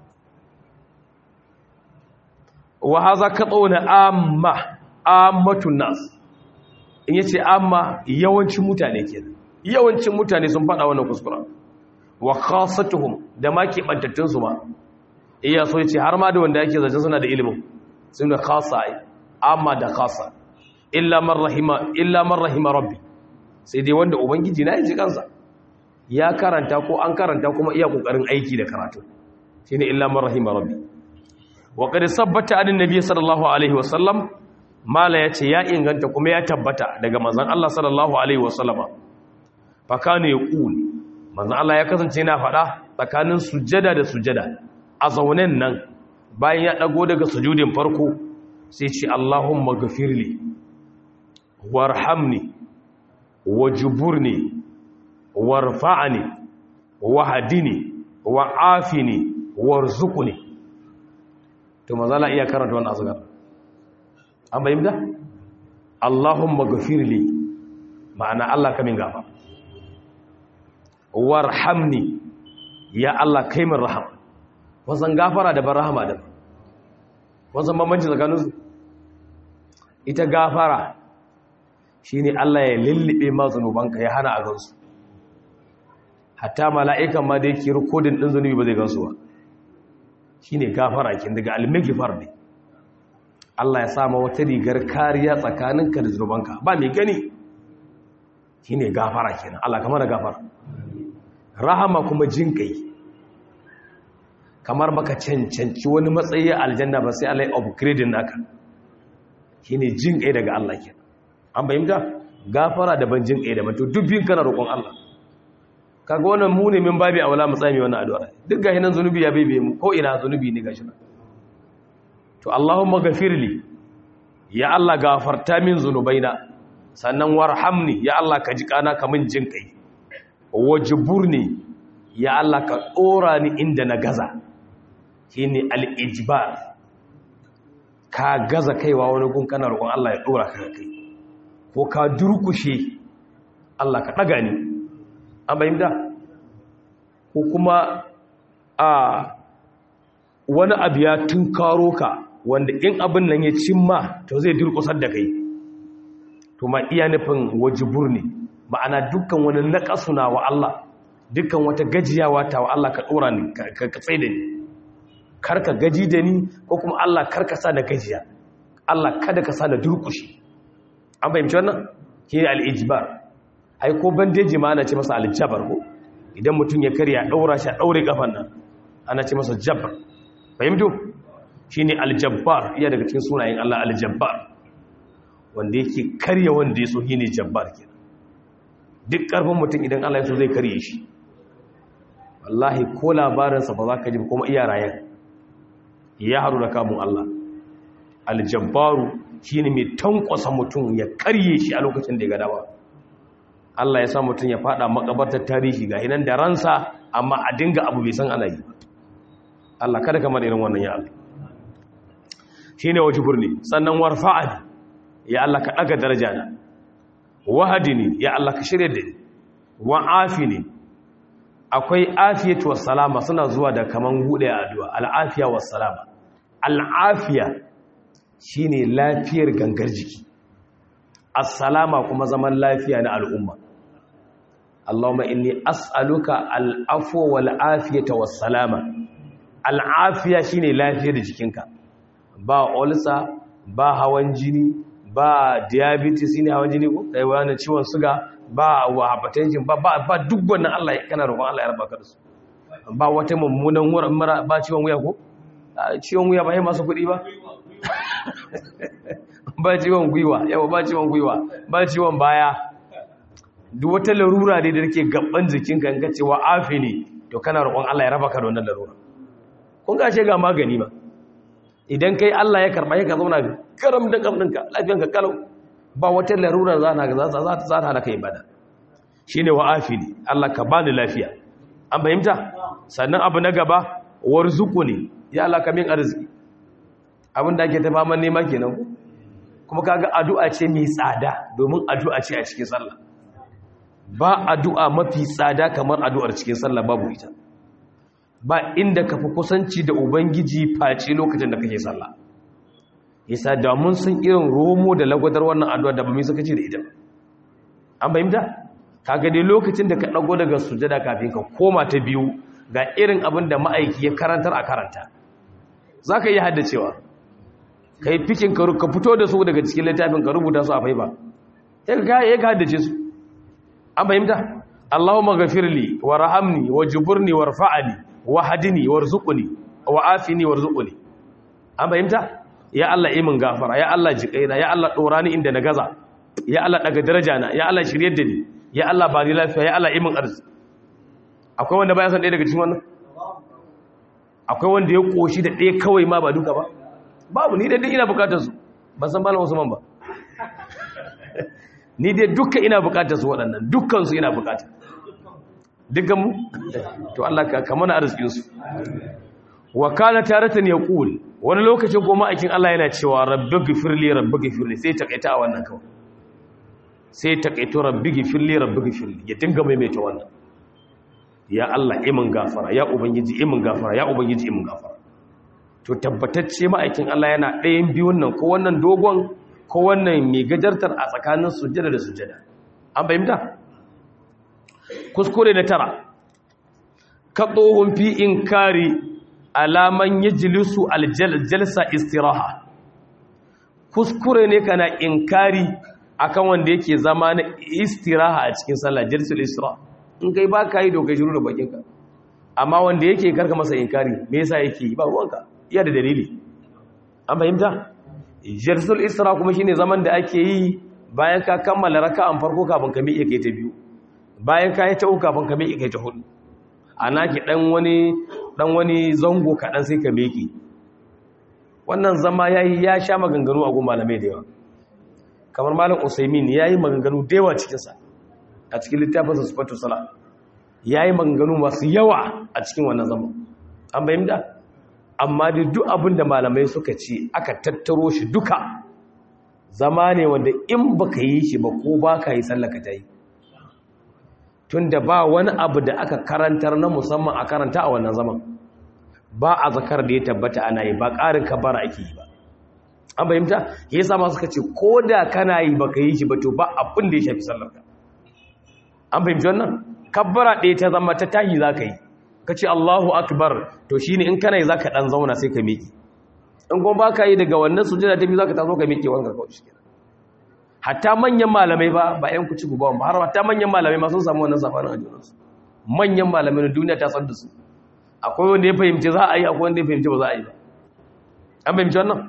wa haza qatuna amma ammatun nas in yace amma yawancin mutane kenan yawancin mutane sun fada wannan kuskura wa khassatuhum da ma ke bantattun su ma iya so yace har ma da wanda yake zace suna da ilimin sun da khassa amma da khassa illa man rahima illa man rahima rabbi sai dai wanda ubangiji na yi kansa ya karanta ko an karanta kuma iya kokarin aiki da karatu shine illa man rahima rabbi wa qad sabbata an nabiy sallallahu alaihi wasallam mala yace ya inganta kuma ya tabbata daga manzon Allah sallallahu alaihi wasallama fa kana yaqul manzon Allah ya kasance yana fada tsakanin sujjada da sujjada a zaunen nan bayan ya dago daga sujudin farko sai ce Allahumma ghafirli warhamni wajburni warfa'ni wahdini wa'afini warzuqni to mazala iya karanta wannan azkar an bayyana Allahumma ghafirli ma'ana Allah kamin gafa warhamni ya Allah kai min rahama wasan gafara da ban rahama da wasan bambanci tsakaninsu ita gafara shine Allah ya lullube ma zanubanka ya hana a gansu hatta mala'ikan ma da yake rikodin ɗin zunubi ba zai gansu ba shine gafara kin daga almigifar ne Allah ya sama wata rigar kariya tsakaninka da zunubanka ba mai gani shine gafara kenan Allah kamar da gafara rahama kuma jin kai kamar baka cancanci wani matsayi aljanna ba sai Allah ya upgrading naka shine jin kai daga Allah kenan an bayyana gafara da ban jin kai da to dubbin kana roƙon Allah kaga wannan mu ne min babi awla mu tsami wannan addu'a duk gashi nan zanubi ya bebe mu ko ina zanubi ne gashi nan to Allahumma ghafirli ya Allah gafarta min zunubaina sannan warhamni ya Allah ka ji kana ka min jin kai wajburni ya Allah ka dora ni inda na gaza shine al-ijbar ka gaza kaiwa wani gun kana roƙon Allah ya dora ka kai ko ka durkushe Allah ka daga ni an bayyana ko kuma a wani abu ya tunkaro ka wanda in abin nan ya cimma to zai durkusar da kai to ma iya nufin wajibur ne ma'ana dukkan wani naƙasuna wa Allah dukkan wata gajiyawa ta wa Allah ka ɗora ni ka tsaye da ni karka gaji da ni ko kuma Allah karka sa da gajiya Allah kada ka sa da durkushi an fahimci wannan shi ne al'ijibar ai ko bandeji ma ana ce masa aljabar ko idan mutum ya karya ɗaura shi a ɗaure ƙafan nan ana ce masa jabar fahimtu shi ne aljabbar iya daga cikin sunayen Allah aljabbar wanda yake karya wanda ya so shi ne jabbar ke duk ƙarfin mutum idan Allah ya so zai karye shi wallahi ko labarinsa ba za ka ji kuma iya rayan ya haru da kamun Allah aljabbaru shi ne mai tankwasa mutum ya karye shi a lokacin da ya gada ba Allah ya sa mutum ya fada makabartar tarihi ga hinan da ransa amma a dinga abu bai san ana yi Allah kada kamar irin wannan ya Allah shi ne waje burni sannan warfa'ani ya Allah ka ɗaga daraja na wahadini ya Allah ka shirya da ni wa'afini akwai afiyatu wassalama suna zuwa da kaman hude addu'a al'afiya wassalama al'afiya shine lafiyar gangar jiki assalama kuma zaman lafiya na al'umma Allahumma inni as'aluka al'afwa wal afiyata wassalama al'afiya shine lafiyar jikinka ba olsa ba hawan jini ba diabetes ne hawan jini ko kai wani ciwon suga ba wa hypertension ba ba, ba duk wannan Allah kana roƙon Allah ya raba ka da su ba wata mummunan mura ba ciwon wuya ko ciwon wuya ba sai masu kuɗi ba ba ciwon gwiwa yawa ba ciwon gwiwa ba ciwon baya duk wata larura ne da take gaban jikinka in ka ce wa afini to kana roƙon Allah ya raba ka da wannan larura kun ga ce ga magani ba idan kai Allah ya karba ya ka zauna karam da kamdinka lafiyanka kalau ba wata larura za ta za ta hana ka ibada shine wa afini Allah ka bani lafiya an fahimta sannan abu na gaba warzuquni ya Allah ka min arziki abin da ake ta faman nema kenan kuma kaga addu'a ce mai tsada domin addu'a ce a cikin sallah ba addu'a mafi tsada kamar addu'ar cikin sallah babu ita ba inda ka fi kusanci da ubangiji face lokacin da kake sallah yasa da mun san irin romo da lagwadar wannan addu'a da ba mu saka ce da ita an fahimta kaga dai lokacin da ka dago daga sujada kafin ka koma ta biyu ga irin abin da ma'aiki ya karantar a karanta zaka iya haddacewa kai fikin ka ka fito da su daga cikin littafin ka rubuta su a faiba sai ka ya ka haddace su an fahimta Allahumma ghafirli warhamni wajburni warfa'ni wahdini warzuqni wa'afini warzuqni an fahimta ya Allah yi min gafara ya Allah jiƙaina ya Allah ɗora ni inda na gaza ya Allah daga daraja na ya Allah shiryar da ni ya Allah ba ni lafiya ya Allah yi min arziki akwai wanda baya san ɗaya daga cikin wannan akwai wanda ya ƙoshi da ɗaya kawai ma ba duka ba babu ni dai ina bukatar su ban san malam Usman ba ni dai duka ina bukatar su waɗannan dukkan su ina bukata dukkan mu to Allah ka kamana arzikin su wa kana taratan yaqul wani lokacin goma akin Allah yana cewa rabbi gifirli rabbi gifirli sai takaita a wannan kawai sai takaito rabbi gifirli rabbi gifirli ya dinga maimaita wannan ya Allah imin gafara ya ubangiji imin gafara ya ubangiji imin gafara to tabbatacce ma'aikin Allah yana ɗayan biyun nan ko wannan dogon ko wannan mai gajartar a tsakanin sujjada da sujjada an fahimta kuskure na tara ka tsohon fi inkari alaman yajlisu aljalsa istiraha kuskure ne kana inkari akan wanda yake zama na istiraha a cikin sallah jalsul istiraha in kai ba ka yi dokai shiru da bakinka amma wanda yake karka masa inkari me yasa yake yi ba ruwanka iya da dalili an fahimta jalsul istiraha kuma shine zaman da ake yi bayan ka kammala raka'an farko kafin ka miƙe kai ta biyu bayan ka yi ta uku kafin ka miƙe kai ta hudu ana ki dan wani dan wani zango kaɗan sai ka miƙe wannan zama yayi ya sha maganganu a gun malamai da yawa kamar malam usaimin yayi maganganu da yawa cikin sa a cikin littafin sa sifatu sala yayi maganganu masu yawa a cikin wannan zama an bayyana amma da duk abin da malamai suka ce aka tattaro shi duka zama ne wanda in baka yi shi ba ko baka yi sallaka ta yi tunda ba wani abu da aka karantar na musamman a karanta a wannan zaman ba a zakar da ya tabbata ana yi ba ƙarin kabara ake yi ba an fahimta ya sama suka ce ko da kana yi ba ka yi shi ba to ba abin da ya shafi sallarka an fahimci wannan kabbara ɗaya ta zama ta tahi za ka yi ka ce allahu akbar to shi ne in kana yi za ka ɗan zauna sai ka miƙe in kuma ba ka yi daga wannan sujada ta biyu za ka taso ka miƙe wanka kawai shi kenan hatta manyan malamai ba ba ‘yan kuci gubawan ba har hatta manyan malamai ma sun samu wannan safanin ajiyarsu manyan malamai na duniya ta san da su akwai wanda ya fahimci za a yi akwai wanda ya fahimci ba za a yi ba an fahimci wannan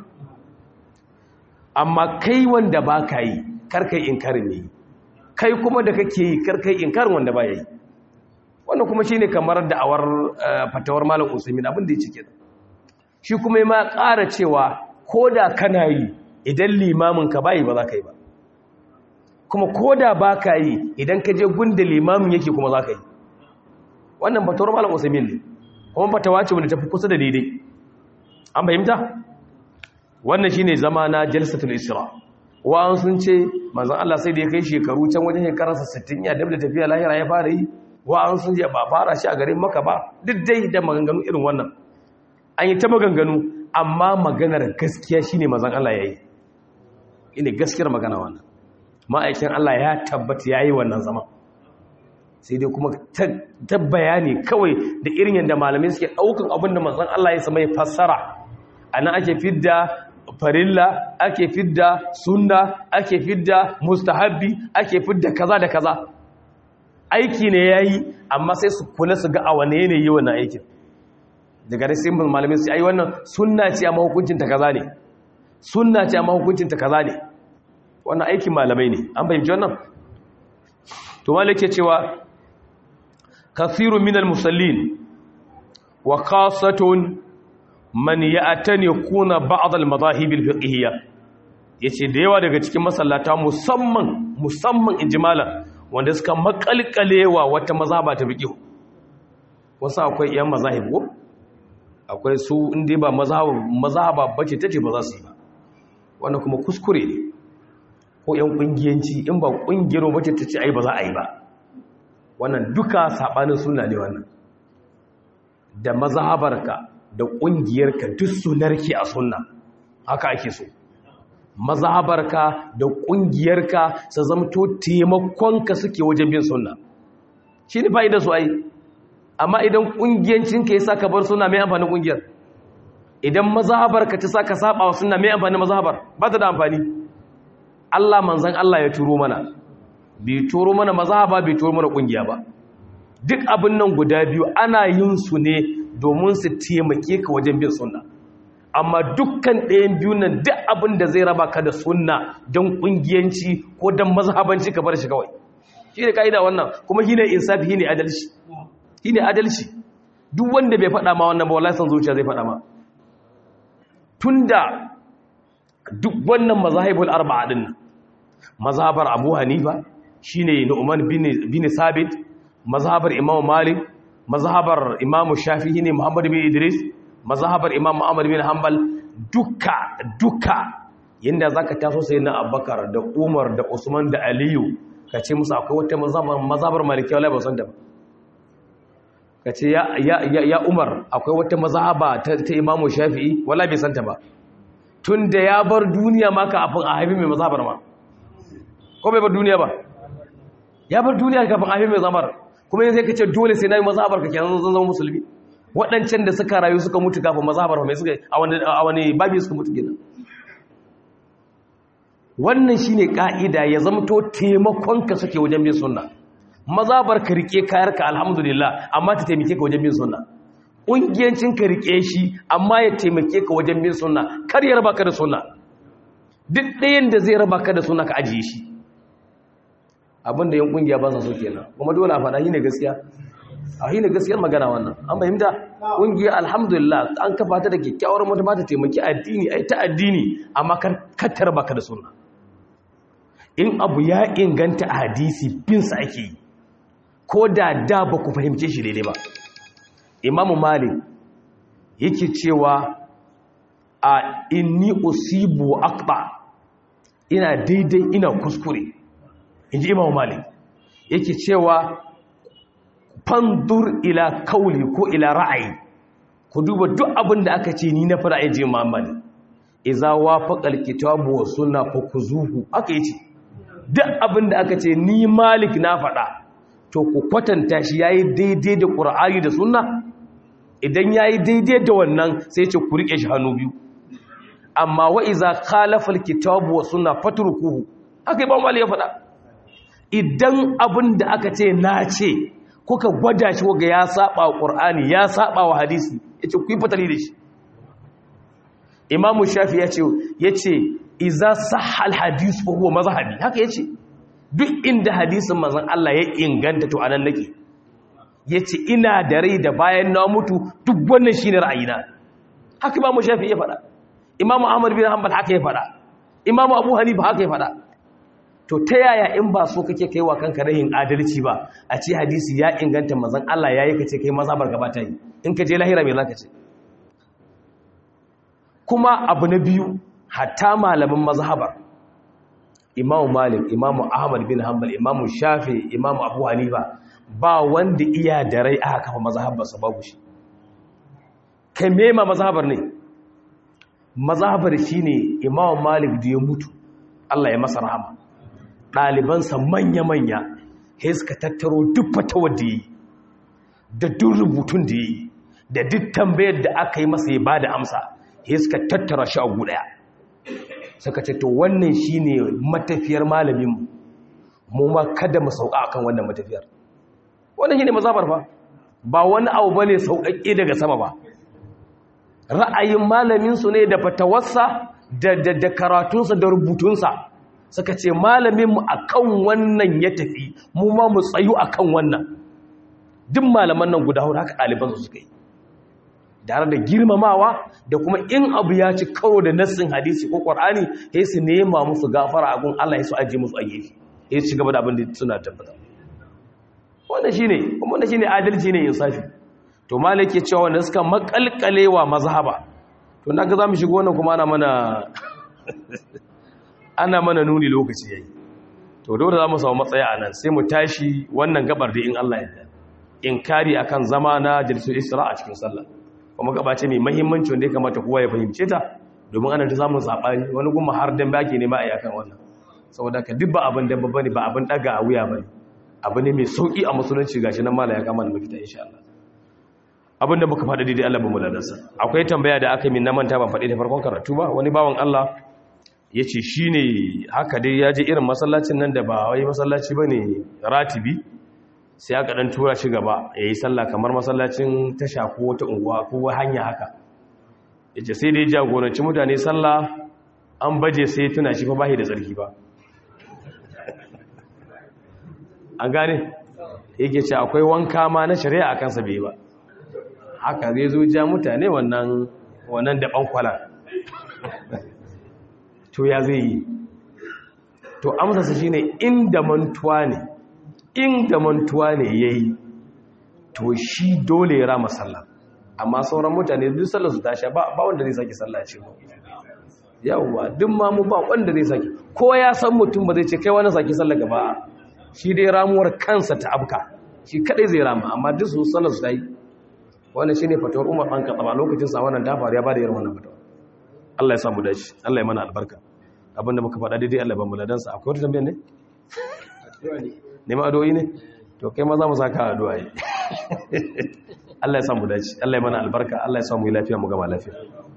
amma kai wanda ba ka yi karkai inkarin ne kai kuma da kake yi karkai inkarin wanda ba ya yi wannan kuma shi ne kamar da'awar fatawar malam usaimin abin da ya cike da shi kuma ma ƙara cewa ko da kana yi idan limamin ka bayi ba za ka yi ba kuma ko da ba ka yi idan ka je gunda limamin yake kuma za ka yi wannan fatawar malam usaimin ne kuma fatawa ce wanda tafi kusa da daidai an fahimta wannan shine zama na jalsatul isra wa'an sun ce manzon Allah sai da ya kai shekaru can wajen shekararsa 60 ya dabda tafiya lahira ya fara yi wa'an sun ce ba fara shi a garin maka ba duk dai da maganganu irin wannan an yi ta maganganu amma maganar gaskiya shine manzon Allah yayi ine gaskiyar magana wannan ma'aikin Allah ya tabbata yayi wannan zaman sai dai kuma ta bayani kawai da irin yadda malamai suke ɗaukan abin da manzon Allah ya sama ya fassara ana ake fidda farilla ake fidda sunna ake fidda mustahabbi ake fidda kaza da kaza aiki ne yayi amma sai su kula su ga a wane yanayi wannan aikin daga da sai malamai su ai wannan sunna ce amma hukuncin ta kaza ne sunna ce amma hukuncin ta kaza ne wannan aikin malamai ne an fahimci wannan to malike cewa كثير من المصلين وخاصة من يأتني يكون بعض المذاهب الفقهية yace da yawa daga cikin masallata musamman musamman injimala wanda suka makalkalewa wata mazhaba ta fiqh wasu akwai yan mazahib ko akwai su inda ba mazhaba mazhaba bace tace ba za su yi ba wannan kuma kuskure ne ko yan kungiyanci in ba kungiyar bace tace ai ba za a yi ba wannan duka saɓanin suna ne wannan da mazhabarka da ƙungiyarka duk sunarki a sunna haka ake so mazhabarka da ƙungiyarka su zamto taimakonka suke wajen bin sunna shi ne fa'ida su ai amma idan ƙungiyancinka ya sa ka bar suna mai amfanin ƙungiyar idan mazhabarka ta sa ka saba wa suna mai amfanin mazhabar ba ta da amfani Allah manzan Allah ya turo mana bai turo mana mazhaba bai turo mana kungiya ba duk abin nan guda biyu ana yin su ne domin su taimake ka wajen bin sunna amma dukkan ɗayan biyu nan duk abin da zai raba ka da sunna don kungiyanci ko don mazhabanci ka bar shi kawai shi ne ka'ida wannan kuma shi ne insafi shi ne adalci shi ne adalci duk wanda bai faɗa ma wannan ba wallahi san zuciya zai faɗa ma tunda duk wannan mazahibul arba'a din mazhabar Abu Hanifa shine Nu'man bin Sabit mazhabar Imam Malik mazhabar Imam Shafi'i ne Muhammad bin Idris mazhabar Imam Ahmad bin Hanbal duka duka yanda zaka taso sai na Abubakar da Umar da Usman da Aliyu kace musu akwai wata mazhabar mazhabar Maliki wallahi ba san ta ba ka ce ya, ya, ya, ya umar akwai wata mazhaba ta, ta imamu shafi'i wala bai santa ba tun da ya bar duniya ma kafin a haifi mai mazhabar ma ko bai bar duniya ba ya bar duniya kafin a haifi mai mazhabar kuma yanzu ka ce dole sai na yi mazhabar ka kenan zan zama musulmi waɗancan da suka rayu suka mutu kafin mazhabar mai suka a wani babi suka mutu gina wannan shine ka'ida ya zamto taimakonka suke wajen bin sunna mazhabar ka rike kayarka alhamdulillah amma ta taimake ka wajen bin sunna ƙungiyancin ka rike shi amma ya taimake ka wajen bin sunna kar ya raba ka da sunna duk ɗayan da zai raba ka da sunna ka ajiye shi abinda yan ƙungiya ba sa so kenan kuma dole a faɗa shi ne gaskiya a yi ne gaskiyar magana wannan an fahimta ƙungiya alhamdulillah an kafa ta da kyakkyawar mutum ta taimaki addini ai ta addini amma kattar baka da sunna in abu ya inganta a hadisi binsa ake yi ko da da ba ku fahimce shi daidai ba imamu malik yake cewa a inni usibu akba ina daidai ina kuskure in ji imamu malik yake cewa fandur ila kauli ko ila ra'ayi ku duba duk abin da aka ce ni na fara aje mamali iza wafaqal kitabu wa sunna fa kuzuhu aka yace duk abin da aka ce ni malik na faɗa to ku kwatanta shi yayi daidai da qur'ani da sunna idan yayi daidai da wannan sai ce ku rike shi hannu biyu amma wa iza khalafa alkitabu wa sunna fatrukuhu haka ba malik ya faɗa idan abin da aka ce na ce kuka gwada shi waga ya saba wa ƙur'ani ya saba wa hadisi ya ce ku yi fatali da shi imamu shafi ya ce ya ce iza sahal hadisu ko huwa mazhabi haka ya ce duk inda hadisin mazan Allah ya inganta to anan nake ya ce ina da rai da bayan na mutu duk wannan shi ne ra'ayina haka imamu shafi ya faɗa imamu ahmad bin hanbal haka ya faɗa imamu abu hanifa haka ya faɗa to ta yaya in ba so kake kai wa kanka rahin adalci ba a ce hadisi ya inganta mazan Allah ya yi ka ce kai mazabar gaba ta yi in ka je lahira mai zaka ce kuma abu na biyu hatta malamin mazhabar imamu malik imamu ahmad bin hanbal imamu shafi imamu abu hanifa ba wanda iya da rai aka kafa mazhabarsa babu shi kai mema mazhabar ne mazhabar shine imamu malik da ya mutu Allah ya masa rahama ɗalibansa manya-manya ya suka tattaro duk fatawar da yi da duk rubutun da yi da duk tambayar da aka yi masa ya ba da amsa ya suka tattara shi a gudaya suka ce to wannan shi ne matafiyar malamin mu ma kada mu sauka akan wannan matafiyar wannan shi ne mazabar fa ba wani abu ba ne sauƙaƙe daga sama ba ra'ayin malaminsu ne da fatawarsa da karatunsa da rubutunsa suka ce malaminmu a kan wannan ya tafi mu ma mu tsayu a kan wannan duk malaman nan guda hudu haka ɗalibansu suka yi tare da girmamawa da kuma in abu ya ci karo da nassin hadisi ko ƙwar'ani ya su nema musu gafara a gun Allah ya su ajiye musu a gefe ya ci gaba da abin da suna tabbata wanda shi ne wanda shi ne adalci ne insafi to malai ke cewa wanda suka makalkalewa mazhaba to na ga za mu shigo wannan kuma ana mana ana mana nuni lokaci yayi to dole za mu samu matsaya a nan sai mu tashi wannan gabar da in Allah ya inkari akan zama na jalsul isra a cikin sallah kuma gaba ce mai muhimmanci wanda ya kamata kowa ya fahimce ta domin ana ta samun sabani wani kuma har dan baki ne ma a akan wannan saboda ka duk ba abin dan babba ne ba abin daga a wuya bane abu ne mai sauki a musulunci gashi nan mala ya kama da mafita insha Allah abinda muka faɗa daidai Allah ba mu ladansa akwai tambaya da aka yi min na manta ban faɗi da farkon karatu ba wani bawan Allah ya ce shi ne haka dai ya je irin masallacin nan da ba wai masallaci ba ne ratibi sai aka ɗan tura shi gaba ya yi sallah kamar masallacin tasha ko wata unguwa ko hanya haka ya ce sai dai jagoranci mutane sallah an baje sai tuna shi fa bahi da tsarki ba an gane yake ce akwai wanka ma na shari'a a kansa bai ba haka zai zo ja mutane wannan wannan daban kwala to ya zai yi to amsarsa shi ne inda mantuwa ne inda mantuwa ne ya yi to shi dole ya rama sallah amma sauran mutane duk sallar su tasha ba wanda zai sake sallah ce ba yawwa duk ma mu ba wanda zai sake ko ya san mutum ba zai ce kai wani sake sallah gaba shi dai ramuwar kansa ta abka shi kadai zai rama amma duk su sallar su ta yi wannan shine fatawar Umar dan Khattab lokacin sa wannan ta faru ya bada irin wannan fatawa Allah ya samu dace Allah ya mana albarka abinda muka faɗa daidai Allah ya ba mu ladan sa akwai wata tambayar ne ne ma addu'o'i ne to kai ma za mu saka addu'a yi Allah ya samu dace Allah ya mana albarka Allah ya samu lafiya mu gama lafiya